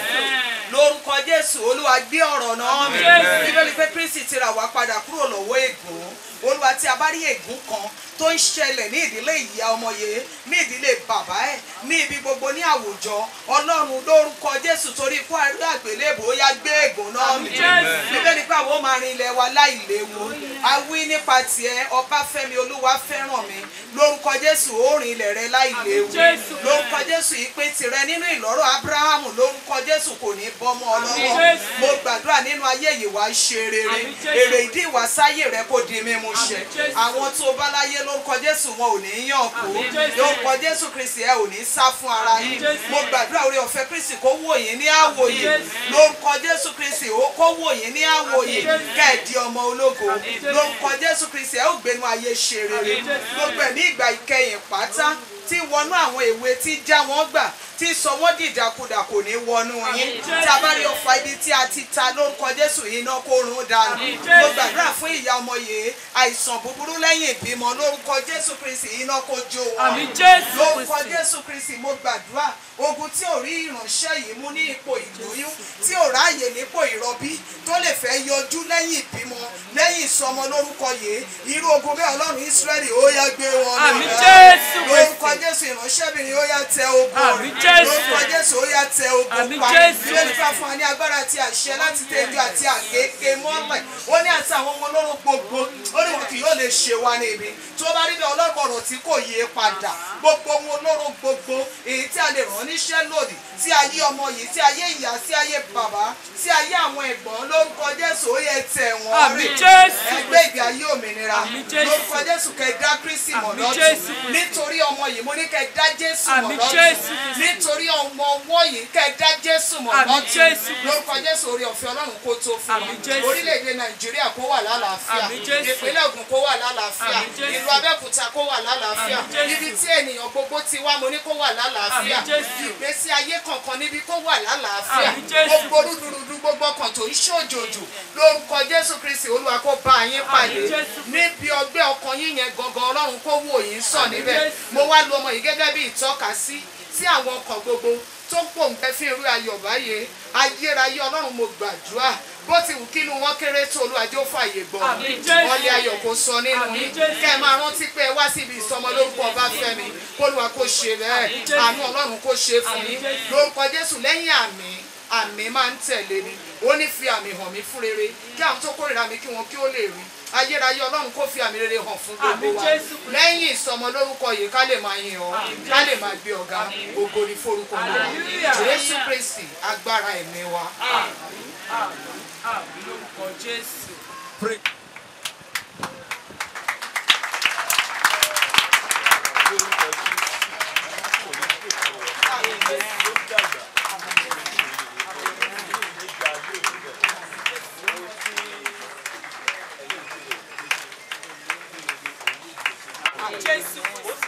lórúkọ jésù olúwa gbé ọ̀rọ̀ náà mi. bíbélì pé kristi ti rà wá padà kúrò lọ́wọ́ ègún olúwa tí a bá rí ègún kan tó ń ṣẹlẹ̀ ní ìdílé ìyá ọmọ yìí ní ìdílé bàbá ẹ̀ ní ibi gbogbo ní àwùjọ ọlọ́run lórúkọ jésù torí ikú àrí àgbélébò ó yá gbé ègún náà mì bíbélì pé àwọn ó máa rin ilẹ̀ wa láì léwu a wí nípa tiẹ̀ ọbáfẹ́mi olúwa fẹ́ràn mi lórúkọ jésù ó rin ilẹ̀ rẹ láì léwu lórúkọ jésù ìpè tirẹ̀ nínú ìlọ́rọ̀ abrahamu lórúkọ jésù kò ní bọ́mọ ọlọ́wọ́ mo gbàdúrà nínú ayé yìí wá ṣe rere èrè ìdí ìwàsáyè rẹ kò di mímú ṣẹ àwọn tó bá láyé lórúkọ jésù wọn ò ní yàn kó lórúkọ jésù kristi ẹ ò ní sá fún ara yín mo gbàdúrà orí ọ̀fẹ́ kristi kó wò yín ní àwòyè lórúkọ jésù kristi ó kó wò yín ní àwòyè kẹ́ẹ̀dì ọmọ ológo lórúkọ jésù kristi ẹ ó gbénu ayé ṣe rere gbogbo ẹ̀ ní ìgbà ìkẹyìn pátá tí wọnú àwọn èwe tí já wọn gbà tí sọ wọn dìdàkudà kò ní wọnú yín tí a bá rí ọfà ibi tí a ti ta lórúkọ jésù iná kó run dànù mo gbàdúrà fún ìyá ọmọ yìí àìsàn búburú lẹ́yìn ìbímọ lórúkọ jésù kristi iná kó jó wọn lórúkọ jésù kristi mo gbàdúrà ogun tí ò rí ìránṣẹ́ yìí mú ní ipò ìlóyún tí ò ráàyè nípò ìrọbí tó lè fẹ́ yọjú lẹ́yìn ìbímọ lẹ́yìn ìsọmọ lórúkọ yìí irú ogun bẹ́ẹ̀ ọlọ́run ísírẹ́lì ó yá gbé wọn Àmín lọ. Jésù lórúkọ jésù ìránṣẹ́bìnrin ó yá tẹ ogun Àmín rẹ̀ Jésù. lórúkọ jésù ó yá tẹ ogun Àmín pa Jésù. ilé nípa fún wa ní agbára àti àṣẹ láti tẹ́jú àti àkékè mọ́lẹ̀ ó ní àti àwọn ọmọ olóró gbogbo ó ní wọn kì yóò lè ṣe wa níbi tó bá rí bí ọlọ́gbọ̀rọ̀ tí kò yé padà gbogbo ohun olóró gbogbo èyí tí a lè rán níṣẹ́ lòdì sí ayé ọmọ yìí sí ayé ìyá sí ayé bàbá sí ayé àwọn ẹ̀gbọ́n lórúkọ jésù ó yẹ tẹ̀ wọ́n Àmín Jésù. ẹgbẹ́ ìgbé ayé òmìnira Àmín Jésù. lórúkọ jésù kẹ́ dá kristi mọ̀ Àmín lọ́tún Jésù. nítorí ọmọ yìí mo ní kẹ́ dá jésù mọ̀ Àmín lọ́tún Jésù. nítorí ọmọ ọwọ́ yìí kẹ́ dá jésù mọ̀ Àmín lọ́tún Jésù. lórúkọ jésù orí ọ̀fẹ́ ọlọ́run kó tó fún Àmín wa Jésù. orílẹ̀-èdè nàìjíríà kó wà lálàáfíà Àmín Jésù. ìpínlẹ̀ ògùn kó wà lálàáfíà Àmín Jésù. ìlú abẹ́òkúta kó wà lálàáfíà Àmín Jésù. ibi tí ènìyàn gbogbo ti wá mo ní kó wà lálàáfíà Àmín Jésù. ìgbésí ayé kọ̀ọ̀kan níbi kó wà lálàáfíà Àmín Jésù. gbogbo rúdurùdu gbogbo ọkàn tó ń ṣòjòjò lórúkọ jésù kristi olúwa kó bá yín pàdé Àmín Jésù. níbi ọgbẹ́ ọkàn yín yẹn gangan ọlọ́run kó wò yín sàn Àmín níbẹ̀ Jésù. mo wá lu ọmọ yìí gẹ́gẹ́ bí ìtọ́ka sí sí àwọn ọkàn gbogbo tó pòǹgbẹ fún irú ayọ̀ báyé ayérayé ọlọ́run mo gbàdúrà bó ti wù kínú wọn kéré tó olúwàjò fàyè gbọ́ Àmín Jésù. wọlé ayọ̀ kó sọ nínú Àmín yín Jésù. kẹ́ ẹ máa rántí pé ẹ wá síbi ìsọmọ lórúkọ ọbáfẹ́mi kólúwa kó ṣe bẹ́ẹ̀ Àmín Jésù. àánú ọlọ́run kó ṣe fún Àmín yín Jésù. lórúkọ jésù lẹ́yìn àmì àmì máa ń tẹ̀lé mi ó ní fi àmì hàn mí fún rere kí àwọn tó kórìíra mi kí wọn kí ó lè rí ayérayé ọlọ́run kó fi àmì rere hàn fún gbogbo Àmín wa Jésù. lẹ́yìn ìsọmọ lórúkọ yìí ká lè máa yin ọ́ Àmín ká lè máa gbé ọ̀gá ògo ní forúkọ wa Hallelujah. jésù kristi agbára ẹ̀mí wa. Àmín lórúkọ Jésù. Jésù.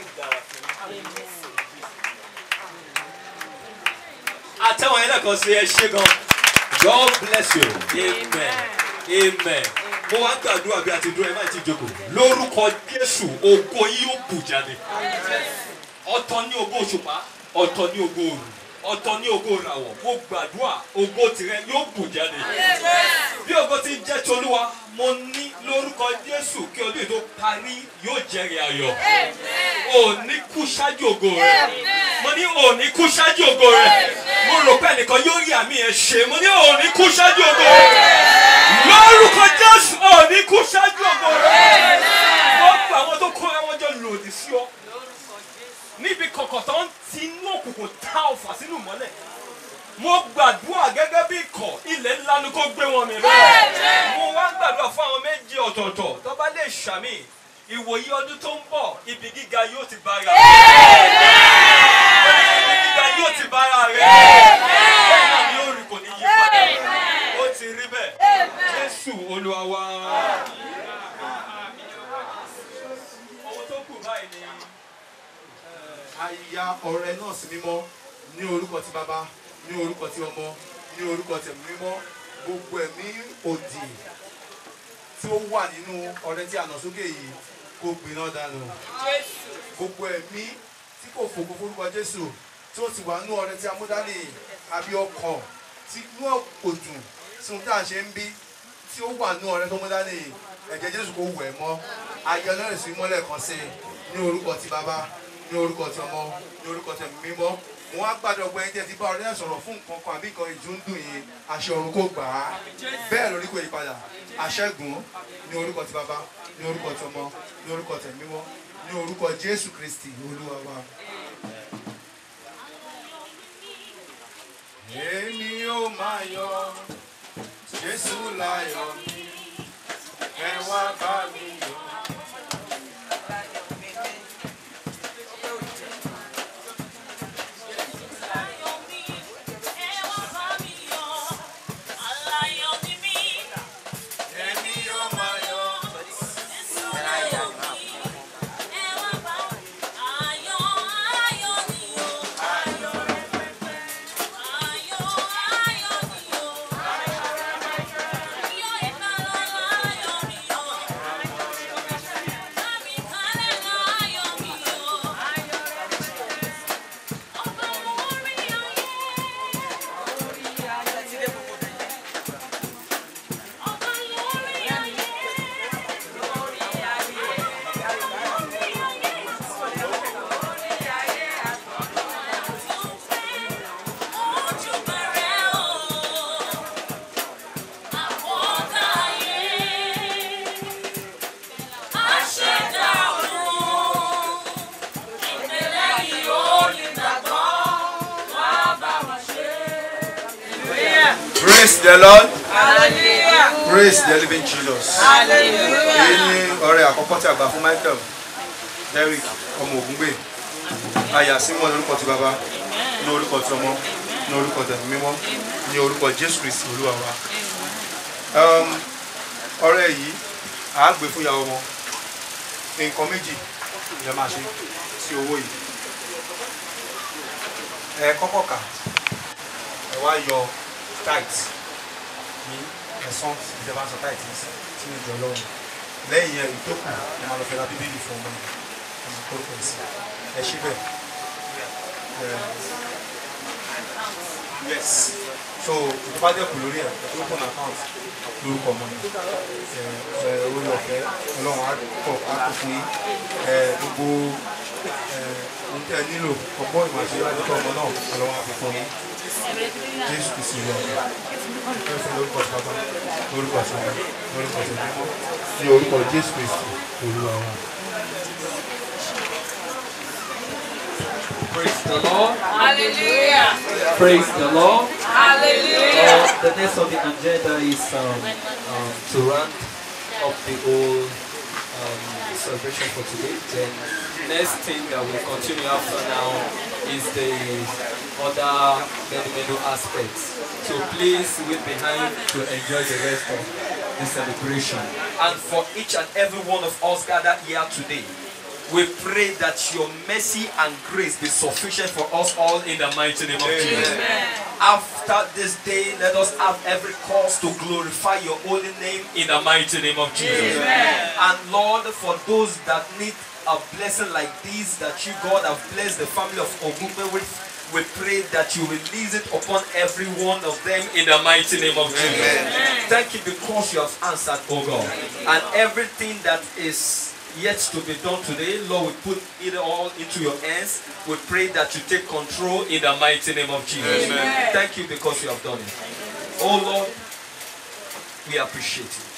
àtẹ̀wọ̀n yẹn lẹ́kọ̀ọ́ sí ẹ ṣe gan God bless you amen amen mo wá ń gbàdúrà bí a ti dúró ẹ má ti jókòó lórúkọ Jésù ògo yìí yóò bù jáde ọ̀tọ̀ ní ògo òṣùpá ọ̀tọ̀ ní ògo òru ọ̀tọ̀ ní ògo ìràwọ̀ mo gbàdúrà ògo tìrẹ yóò bù jáde bí ògo ti jẹ́ tolúwa mo ní lórúkọ Jésù kí ọdún yìí tó parí yóò jẹ́rìí ayọ̀ òní kú ṣáájú ògo rẹ mo ní òní kú ṣáájú ògo rẹ mo rò pé ẹnìkan yóò rí àmì ẹ ṣe mo ní òní kú ṣáájú ògo rẹ lórúkọ Jésù òní kú ṣáájú ògo rẹ wọ́n gba àwọn tó kó àwọn jọ lòdì sí ọ níbi kọ̀kọ̀ tó ń ti inú òkùnkùn ta ọ̀fà sínú mọ́lẹ̀ mo gbàdúrà gẹ́gẹ́ bí ikọ̀ ilẹ̀ ńlá ni kò gbé wọn mi bẹ́ẹ̀ mo wá gbàdúrà fún àwọn méjì ọ̀tọ̀ọ̀tọ̀ tó bá lè ṣàmì ìwòye ọdún tó ń bọ̀ ibi gíga yóò ti bára ibi gíga yóò ti bára rẹ̀ bẹ́ẹ̀ náà ni ó rí kò ní yí padà ó ti rí bẹ́ẹ̀ Jésù Olúwa wa. owó tó kù báyìí ni aya ọrẹ náà sí mímọ́ ní orúkọ ti bàbá ní orúkọ ti ọmọ ní orúkọ ti ẹ̀mí mímọ́ gbogbo ẹ̀mí òdì tí ó wà nínú ọrẹ tí a nà sókè yìí kó gbiná dànù gbogbo ẹ̀mí tí kò fògo forúkọ Jésù tí ó sì wà nínú ọrẹ tí a mú dání àbí ọkàn tí inú kò dùn sí ohun tí a ṣe ń bí tí ó wà nínú ọrẹ tó mú dání ẹ̀jẹ̀ Jésù kò wẹ̀ mọ́ ayé ọlọ́run sí mọ́lẹ̀ kan sí i ní orúkọ ti bàbá ní orúkọ ti ọmọ ní orúkọ ti ẹ̀mí mímọ́ mo wá gbàdọ̀ ọgbẹ́ ẹ̀jẹ̀ tí bá ọ̀rẹ́ sọ̀rọ̀ fún nǹkan kan àbí nǹkan ìjú ń dùn yín àṣẹ ọ̀run kò gbà á bẹ́ẹ̀ lórí kò yí padà àṣẹ́gun ní orúkọ ti bàbá ní orúkọ ti ọmọ ní orúkọ ti ẹ̀mí mímọ́ ní orúkọ jésù kristi olúwa wa. èmi ó máa yọ jésù láyọ̀ mi ẹ wá bá mi yọ. èmi ó máa yọ. Praise the Lord. Hallelujah. Praise the living Jesus. Hallelujah. Èyí ni ọrẹ àkọ́kọ́ tí a gbà fún Michael Derrick ọmọ Ògúngbè. Àyà Simon lórúkọ ti bàbá, ní orúkọ ti ọmọ, ní orúkọ ti ẹ̀mí mímọ́, ní orúkọ Jésù Kristi Olúwa wa. Um, Ọrẹ yìí, à á gbé fún ìyàwó wọn. Nǹkan méjì lè máa ṣe sí owó yìí. Ẹ kọ́kọ́ kà, ẹ wá yọ tithe ní ẹ̀sán ìjọba sọ táìtì sínú ìjọ lọ́wọ́ lẹ́yìn ẹ̀ ìtókù ẹ máa lọ fẹ́ ra bíbélì fún ọmọ yìí ẹ máa kó pẹ̀ sí ẹ ṣí bẹ́ẹ̀ ẹ yes so ìjọba dẹ́kun lórí ẹ̀ tó kún account lórúkọ ọmọ yìí ẹ ẹ orí ọ̀fẹ́ ọlọ́run á kọ̀ á kó fún yín ẹ gbogbo ẹ ohun tí ẹ nílò ọgbọ́n ìmọ̀ àti ìwádìí ọmọ náà ọlọ́run á fi fún yín jésù kìí sí ìlú ọ̀gá fún lórúkọ tí bàbá lórúkọ tí ọmọ lórúkọ tí mímọ́ ní orúkọ jésù kristi olúwa wa. Praise the Lord. Hallelujah. Praise the Lord. Hallelujah. Uh, the next on the agenda is um, um, to round up the whole um, celebration for today. Then next thing that we continue after now is the other many many aspects. So please wait behind to enjoy the rest of the celebration. And for each and every one of us gathered here today, we pray that your mercy and grace be sufficient for us all in the mighty name of Jesus. After this day, let us have every cause to glorify your holy name in the mighty name of Jesus. And Lord, for those that need a blessing like this, that you, God, have blessed the family of Ogumbe with, we pray that you release it upon every one of them in the mighty name of Jesus. Thank you because you have answered, oh God. And everything that is yet to be done today, Lord, we put it all into your hands. We pray that you take control in the mighty name of Jesus. Thank you because you have done it. Oh Lord, we appreciate you.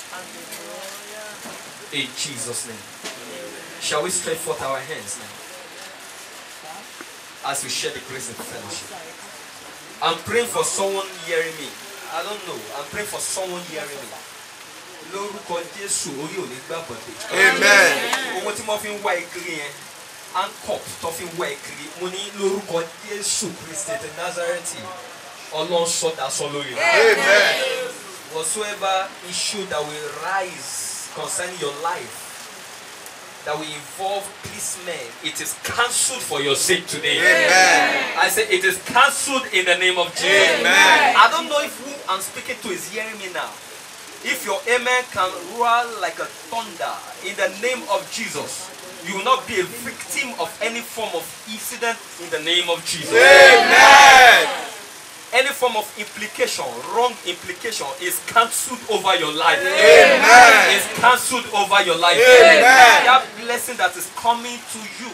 In Jesus' name. Shall we stretch forth our hands now? As we share the grace of fellowship. I'm praying for someone hearing me. I don't know. I'm praying for someone hearing me. lórúkọ jésù orí ò ní gbà bọ̀dé. Amen. owó tí wọ́n fi ń wá ìkiri yẹn ankop tó fi ń wá ìkiri mo ní lórúkọ jésù kristi ti nazareti ọlọ́run sọ́dà sọ lórí rẹ̀. Amen. whatsoever issue that will rise concerning your life that will involve policemen it is cancelled for your sake today. Amen. I say it is cancelled in the name of Jesus. Amen. I don't know if who I'm speaking to is hearing me now. If your amen can roar like a thunder in the name of Jesus, you will not be a victim of any form of incident in the name of Jesus. Amen. Any form of implication, wrong implication is cancelled over your life. Amen. Is cancelled cancelled over your life. Amen. That blessing that is coming to you,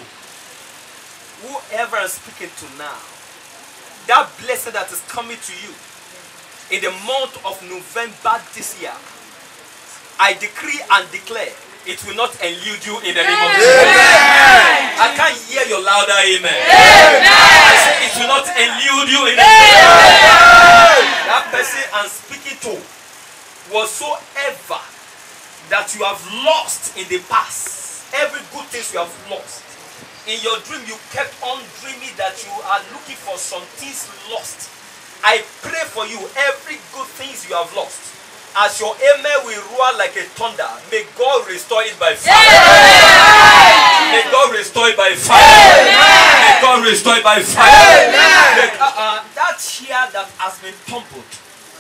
whoever I'm speaking to now, that blessing that is coming to you in the month of November this year, I decree and declare it will not elude you in the name of Jesus. I can't hear your louder amen. I say it will not elude you in the name of Jesus. That person I'm speaking to whatsoever that you have lost in the past, every good thing you have lost. In your dream, you kept on dreaming that you are looking for some things lost. I pray for you, every good things you have lost. As your amen will roar like a thunder, may God restore it by fire. May God restore it by fire. May God restore it by fire. May- uh, uh, that chair that has been tumbled,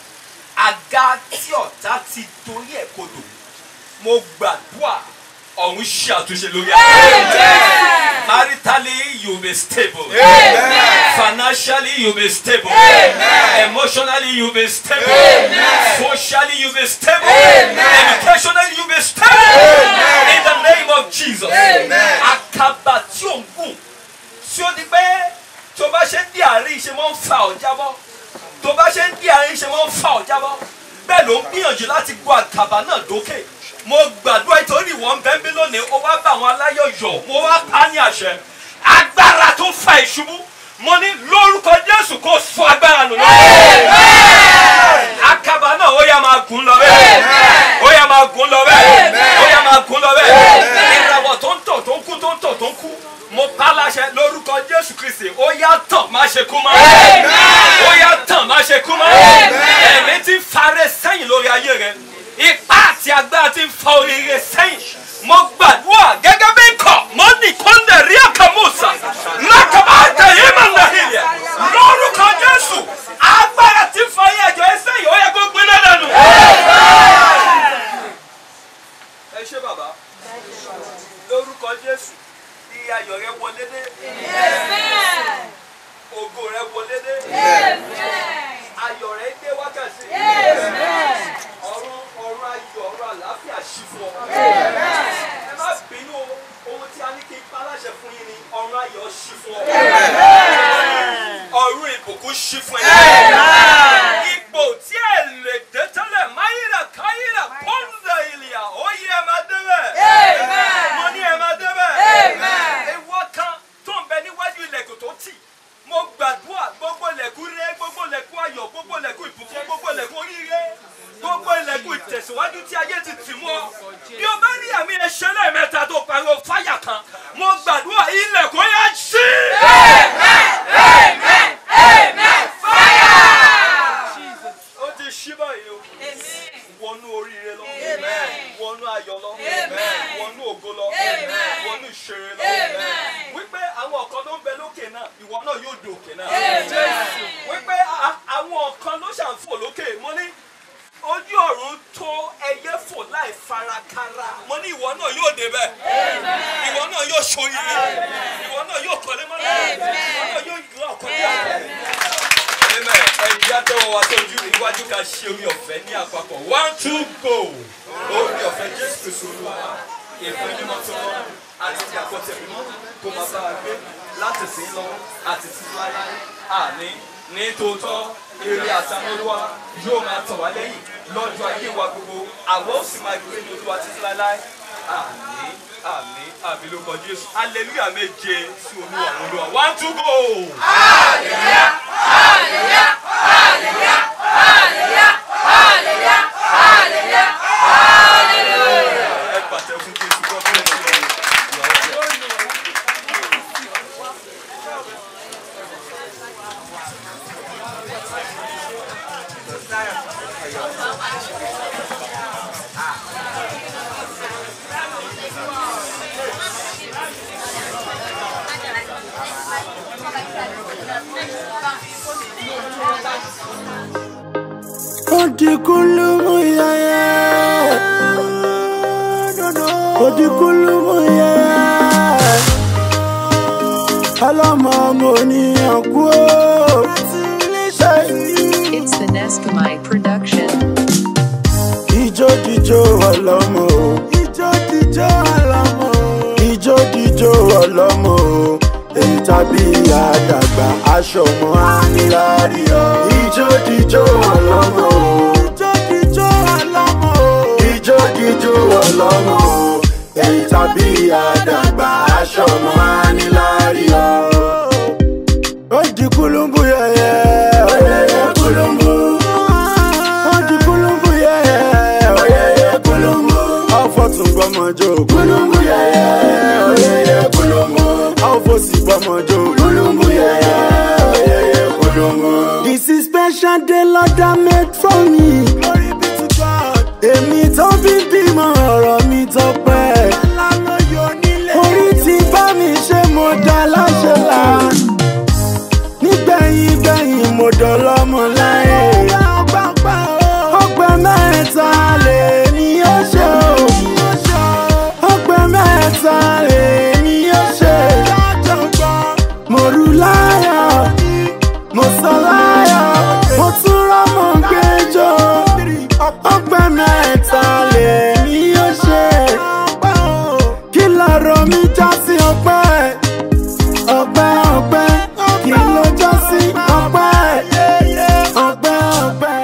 àga tí ọ̀tá ti torí ẹ̀ kodò, mo gbàdúrà ọ̀run ṣe àtúnṣe lórí ẹ̀. Maritally, you be stable. Financially, you be stable. Emotionally, you be stable. Socially, you be stable. Educationally, you be stable. In the name of Jesus. Àkàbà tí ò ń gùn tí ó di pé tó bá ṣe ń di àárín ṣe máa ń fa ọ̀ jábọ́ tó bá ṣe ń di àárín ṣe máa ń fa ọ̀ jábọ́ bẹ́ẹ̀ ló ń gbìyànjú láti gbọ́ àkàbà náà dókè mo gbàdúrà ìtòrí ìwọ̀n bẹ́ẹ̀ bí lónìí ó wá bá àwọn aláyọ̀ yọ̀ mo wá pa á ní àṣẹ agbára tó fa ìṣubú mo ní lórúkọ Jésù kó sọ agbára nù lọ́wọ́ àkàbà náà ó yá máa gùn lọ bẹ́ẹ̀ ó yá máa gùn lọ bẹ́ẹ̀ ó yá máa gùn lọ bẹ́ẹ̀ ìràwọ̀ tó ń tọ̀ tó ń kú tó ń tọ̀ tó ń kú mo pa á láṣẹ lórúkọ Jésù Kristi ó yá tàn má ṣe kú mọ́ ó yá tàn má ṣe kú mọ́ ẹ̀mí tí ń farẹ́ sẹ́yìn lórí ayé rẹ ipá àti agbára tí ń fa oríire sẹ́yìn mo gbàdúrà gẹ́gẹ́ bí ikọ̀ mo ní kọ́ńdẹ̀ rí àkàmúsà mákàbá àtẹ̀yìn mà nàhìlẹ̀ lórúkọ Jésù agbára tí ń fa ayé ẹ̀jọ̀ ẹ sẹ́yìn ó yẹ kó gbiná dànù. ẹ ṣé bàbá lórúkọ Jésù bí ayọ̀ rẹ wọlé dé ògo rẹ wọlé dé ayọ̀ rẹ dé wákàtí ọ̀run ọ̀run ayọ̀ ọ̀run àlàáfíà ṣí fún ọ. ẹ má bínú o, ohun tí a ní kí n pa láṣẹ fún yín ni ọ̀run ayọ̀ ṣí fún ọ. ọ̀run ìbùkún ṣí fún ẹ. ipò tí ẹ lè dé tẹ́lẹ̀ máyìlá káyìlá pọ́ńdà ìlìyà ó yẹ ẹ máa débẹ̀. mo ní ẹ máa débẹ̀. ewu kan tó ń bẹ níwájú ilẹ̀kùn tó tì mo gbàdúrà gbogbo ilẹ̀kùn rẹ gbogbo ilẹ̀kùn ayọ̀ gbogbo ilẹ̀kùn ìbùkún gbogbo ilẹ̀kùn oríire gbogbo ilẹ̀kùn ìtẹ̀síwájú tí ayé ti tì mọ́ bí o bá ní àmì ẹ̀ṣẹ̀ lẹ́ẹ̀mẹ́ta tó pariwo fáyà kan mo gbàdúrà ilẹ̀kùn yá sí. ó ti ṣí báyìí o wọnú oríire lọ wọnú ayọ̀ lọ wọnú ògo lọ wọnú ìṣeré lọ wípé àwọn ọ̀kan ló ń bẹ lókè náà ìwọ náà yóò di òkè náà wípé a- àwọn ọ̀kan ló ṣàǹfò lókè mo ní ojú ọ̀run tó ẹyẹ fò láì farakara mo ní ìwọ náà yóò débẹ̀ ìwọ náà yóò ṣoríire ìwọ náà yóò kọ́lé mọ́lẹ̀ ìwọ náà yóò gbé ọkọ̀ ní àgbẹ̀. Amen. Ẹ̀jẹ̀ àtẹ̀wọ̀ wa sójú iwájú ká ṣe orí ọ̀fẹ́ ní àpapọ̀. One two go. Orí ọ̀fẹ́ Jésù Kristu Olúwa. Ìfẹ́ mímọ́ tó lọ àti ti àkọ́tẹ̀ mímọ́ kó máa bá wa gbé láti sí lọ àti sí láyé. Àní ní tòótọ́ eré àtàwọn olúwa yóò máa tọ̀ wá lẹ́yìn lọ́jọ́ ayé wa gbogbo. Àwa ó sì máa gbé ní olúwa títí láéláé. Àmín àmín àmín lórúkọ Jésù. Hallelujah méje sí olúwa àwọn olúwa. One two go. Ẹ pàtẹ fún Jésù God bless you. Odikulumu yaya. Odikulumu yaya. Ọlọ́mọ mo ní ọkú o. It's the Neskamai production. Ijó jíjó ọlọ́mọ o. aṣọ mọ́ àníláàrí o. ijó jíjó ọlọ́mọ o. ijó jíjó ọlọ́mọ o. ijó jíjó ọlọ́mọ o. èyí tàbí àdàgbà aṣọ mọ́ àníláàrí o. ó di kúlùmbù yẹyẹ. oyeye kúlùmbù. ó di kúlùmbù yẹyẹ. oyeye kúlùmbù. ọ̀fọ̀ tún gbọ́mọjó kúlùmbù yẹyẹ. oyeye kúlùmbù. ọ̀fọ̀ sì gbọ́mọjó kúlùmbù yẹyẹ. oyeye kúlùmbù. this is special day lord that made for me. glory be to god. èmi tó bí bímọ ọ̀rọ̀ mi tọpẹ́. orí ti bá mi ṣe mo dá láṣẹ là nígbẹ̀yìn gbẹ̀yìn mo dọ̀lọ́mọ láyé. ọgbẹ́ mẹ́ta lè ní ó ṣe o. ọgbẹ́ mẹ́ta lè ní ó ṣe. mo rú láyọ̀ mo sọ láyọ̀ mo tún rọ́mọ gbẹjọ́. ọgbẹ́ mẹ́ta lè ní ó ṣe. kí lọ́rọ̀ mi já sí ọpẹ́ ọpẹ́ ọpẹ́ kí ló já sí ọpẹ́ ọpẹ́ ọpẹ́.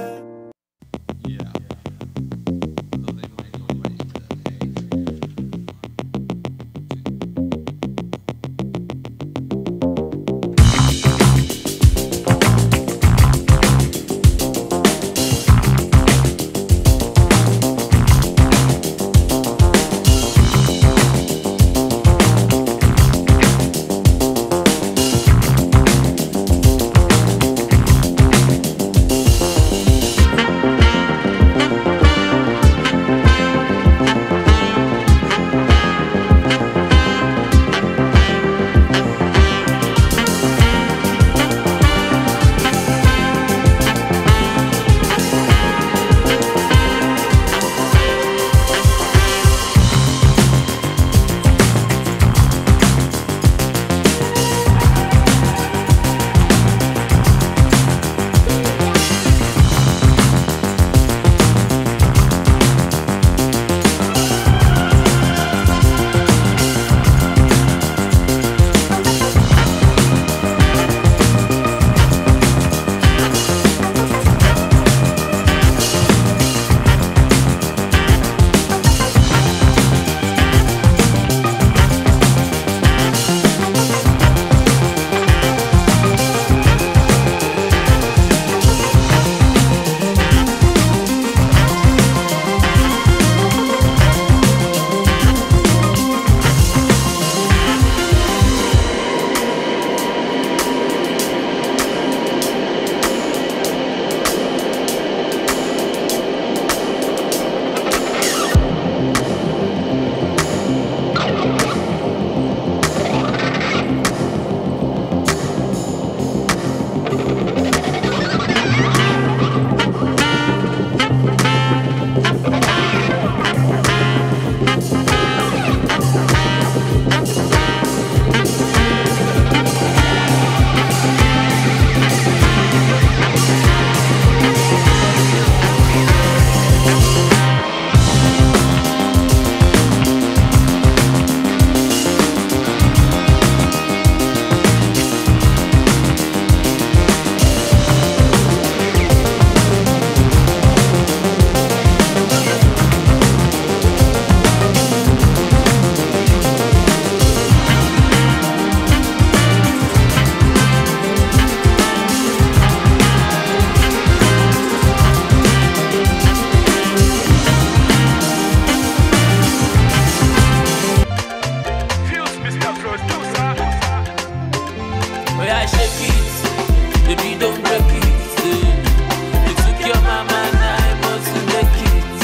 Oya shake it, baby don't break it. eh. You took your mama now I must make it.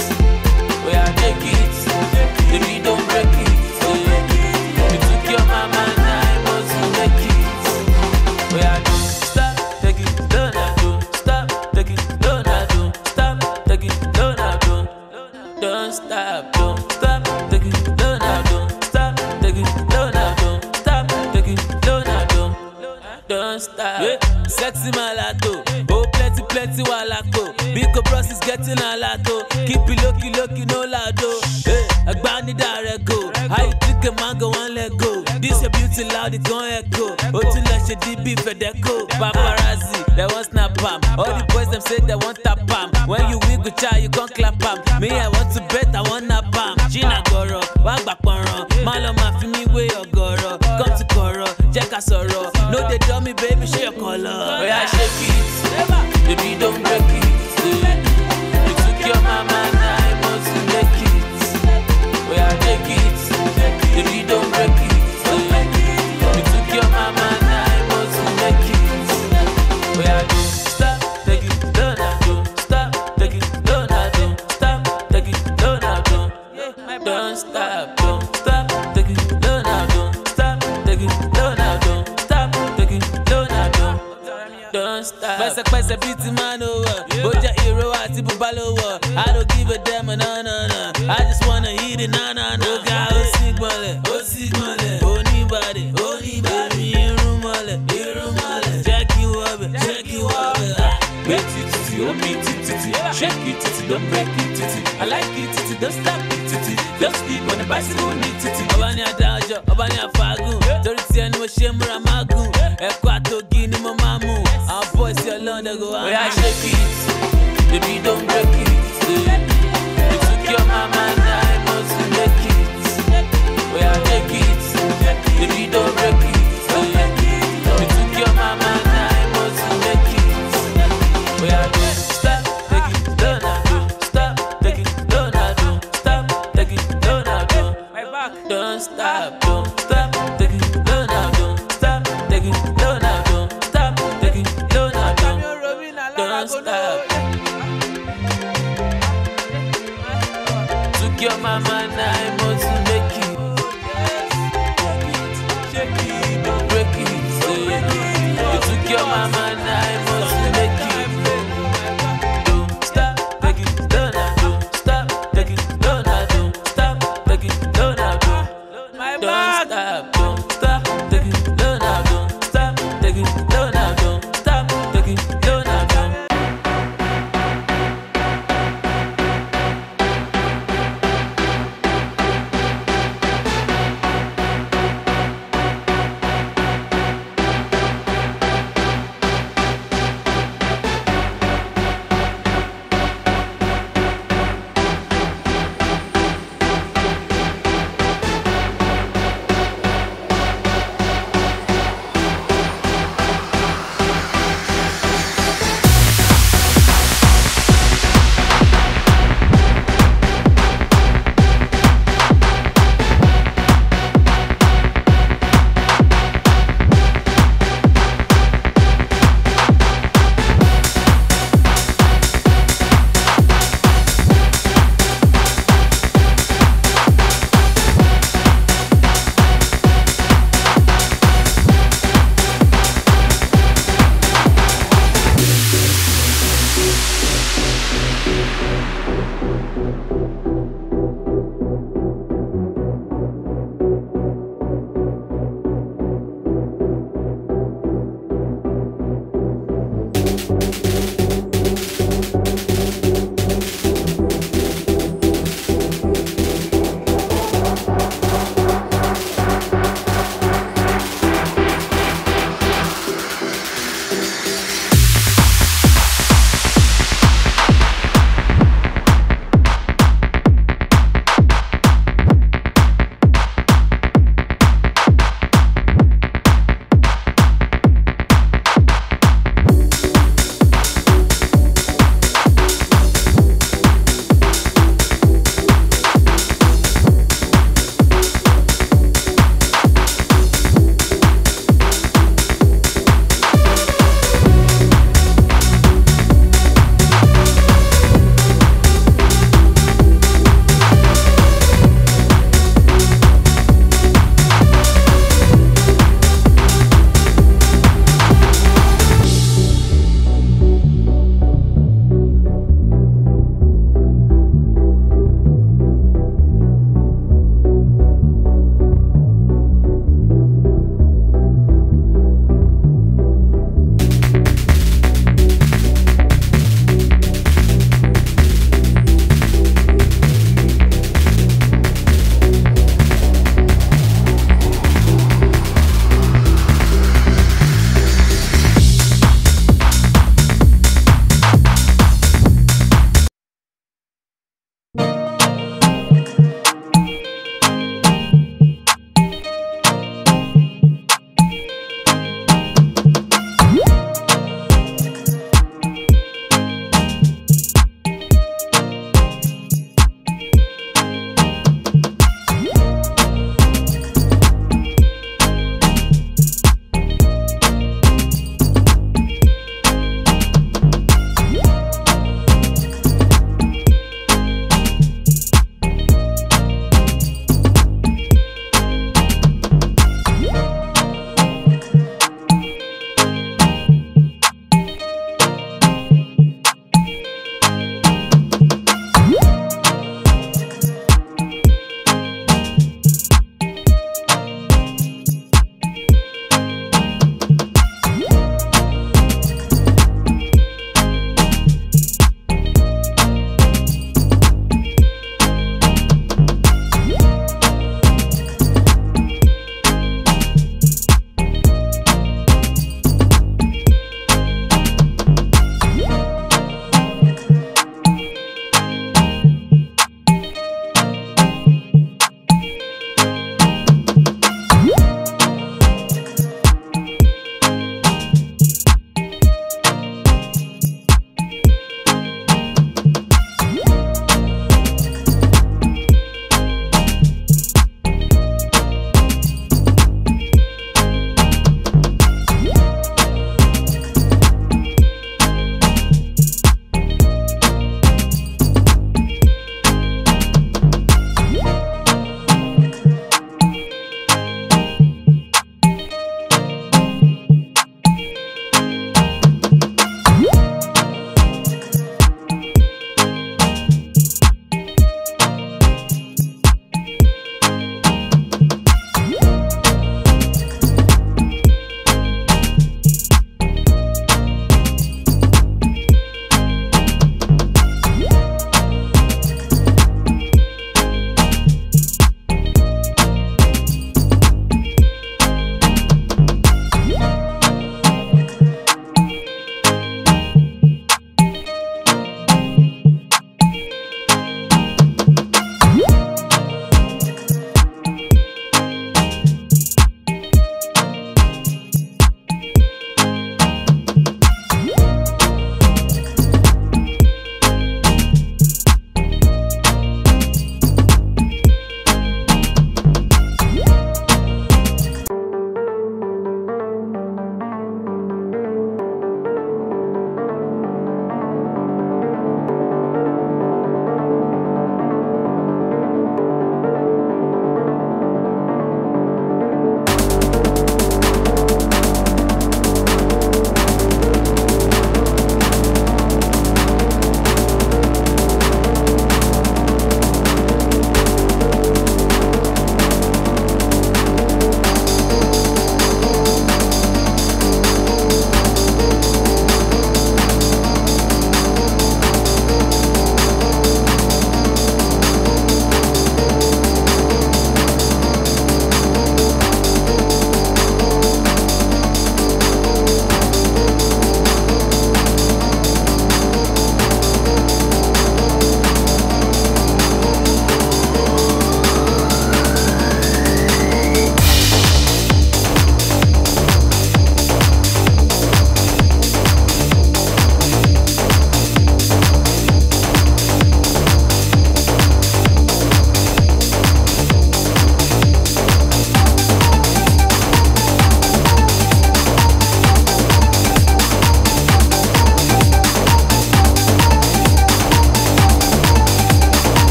Oya take it, baby don't break it. eh. You took your mama now I must make it. Oya don't stop, take it, don't don't stop, take it, don't don't stop, take it, don't don't don't stop, don't stop, take it, don't don't stop, take it, don't don't stop, take it, don't don't don't stop. Yeah. Sexy malato, oh plenty plenty walako. Big bros is getting a lato. Keep it lucky lucky no lado. Hey, Agbani direct go. How you think a man go one let go? This a beauty títí loud gan echo ó tún lọ ṣe db fedeco paparazzi dem wan snap am all the boys dem say dem wan tap am when you wiggle cha you come clap am me i want to bet i wan nap am ṣínà gọ̀rọ̀ wá gbà pọ̀nrán má lọ máa fi mí wé ọ̀gọ̀rọ̀ come to kọ̀rọ̀ jẹ́ ká sọ̀rọ̀ no dey dull me baby ṣé ọkọ̀ lọ. oya shake it baby don't break it. eh. You took your mama now I must make it. Oya take it baby don't break it. eh. You took your mama now I must make it. Oya don't stop take it slow now don't stop take it slow now don't stop take it slow now don't don't stop don't stop take it slow now don't stop take it slow now don't stop take it slow now don't don't stop. pẹ́sẹ̀pẹ́sẹ̀ bíi ti máa ń wọ̀ bó jẹ́ ìró àti bùbá ló wọ̀ i don't give a damn no no no i just wanna eat it na na na. ó ga ó sì gbọ́nlẹ̀ ó sì gbọ́nlẹ̀ oníbàdì oníbàdì irun mọ́lẹ̀ irun mọ́lẹ̀ jẹ́ kí wọ́n bẹ̀ jẹ́ kí wọ́n bẹ̀. gbé títí ó mi títí shake it títí don't break it títí i like it títí don't stop it títí don't sleep on the bicycle ní títí. ọba ní adájọ́ ọba ní àfagùn torí tí ẹni mo ṣe múra máa gùn ẹ̀kọ́ àtògì ni mo máa mú àwọn bọ́ọ̀sì ọlọ́dẹ go wá. oya shake it baby don't break it. eh. you took your mama now I must make it. oya take it baby don't break it. eh. you took your mama now I must make it. oya don't stop take it slow now don't stop take it slow now don't stop take it slow now don't. Don't stop, don't stop, take it slow now, don't stop, take it slow now, don't stop, take it slow now, don't, don't stop. Took your mama now, I must make it. Shake it, don't break it. eh. You took your mama now, I must make it. Don't stop, take it slow now, don't stop, take it slow now, don't stop, take it slow now, don't. Don't stop, don't stop, take it slow now, don't stop, take it slow now, don't stop, take it slow now, don't.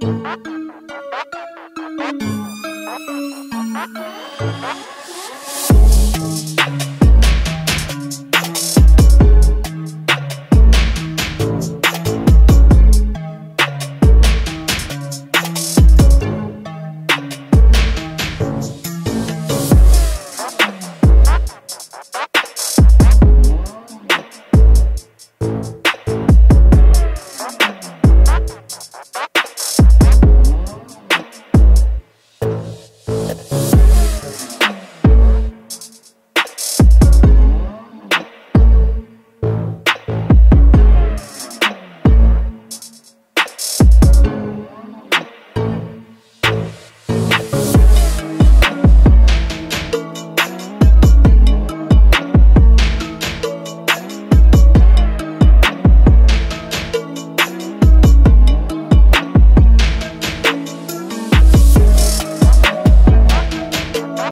Thank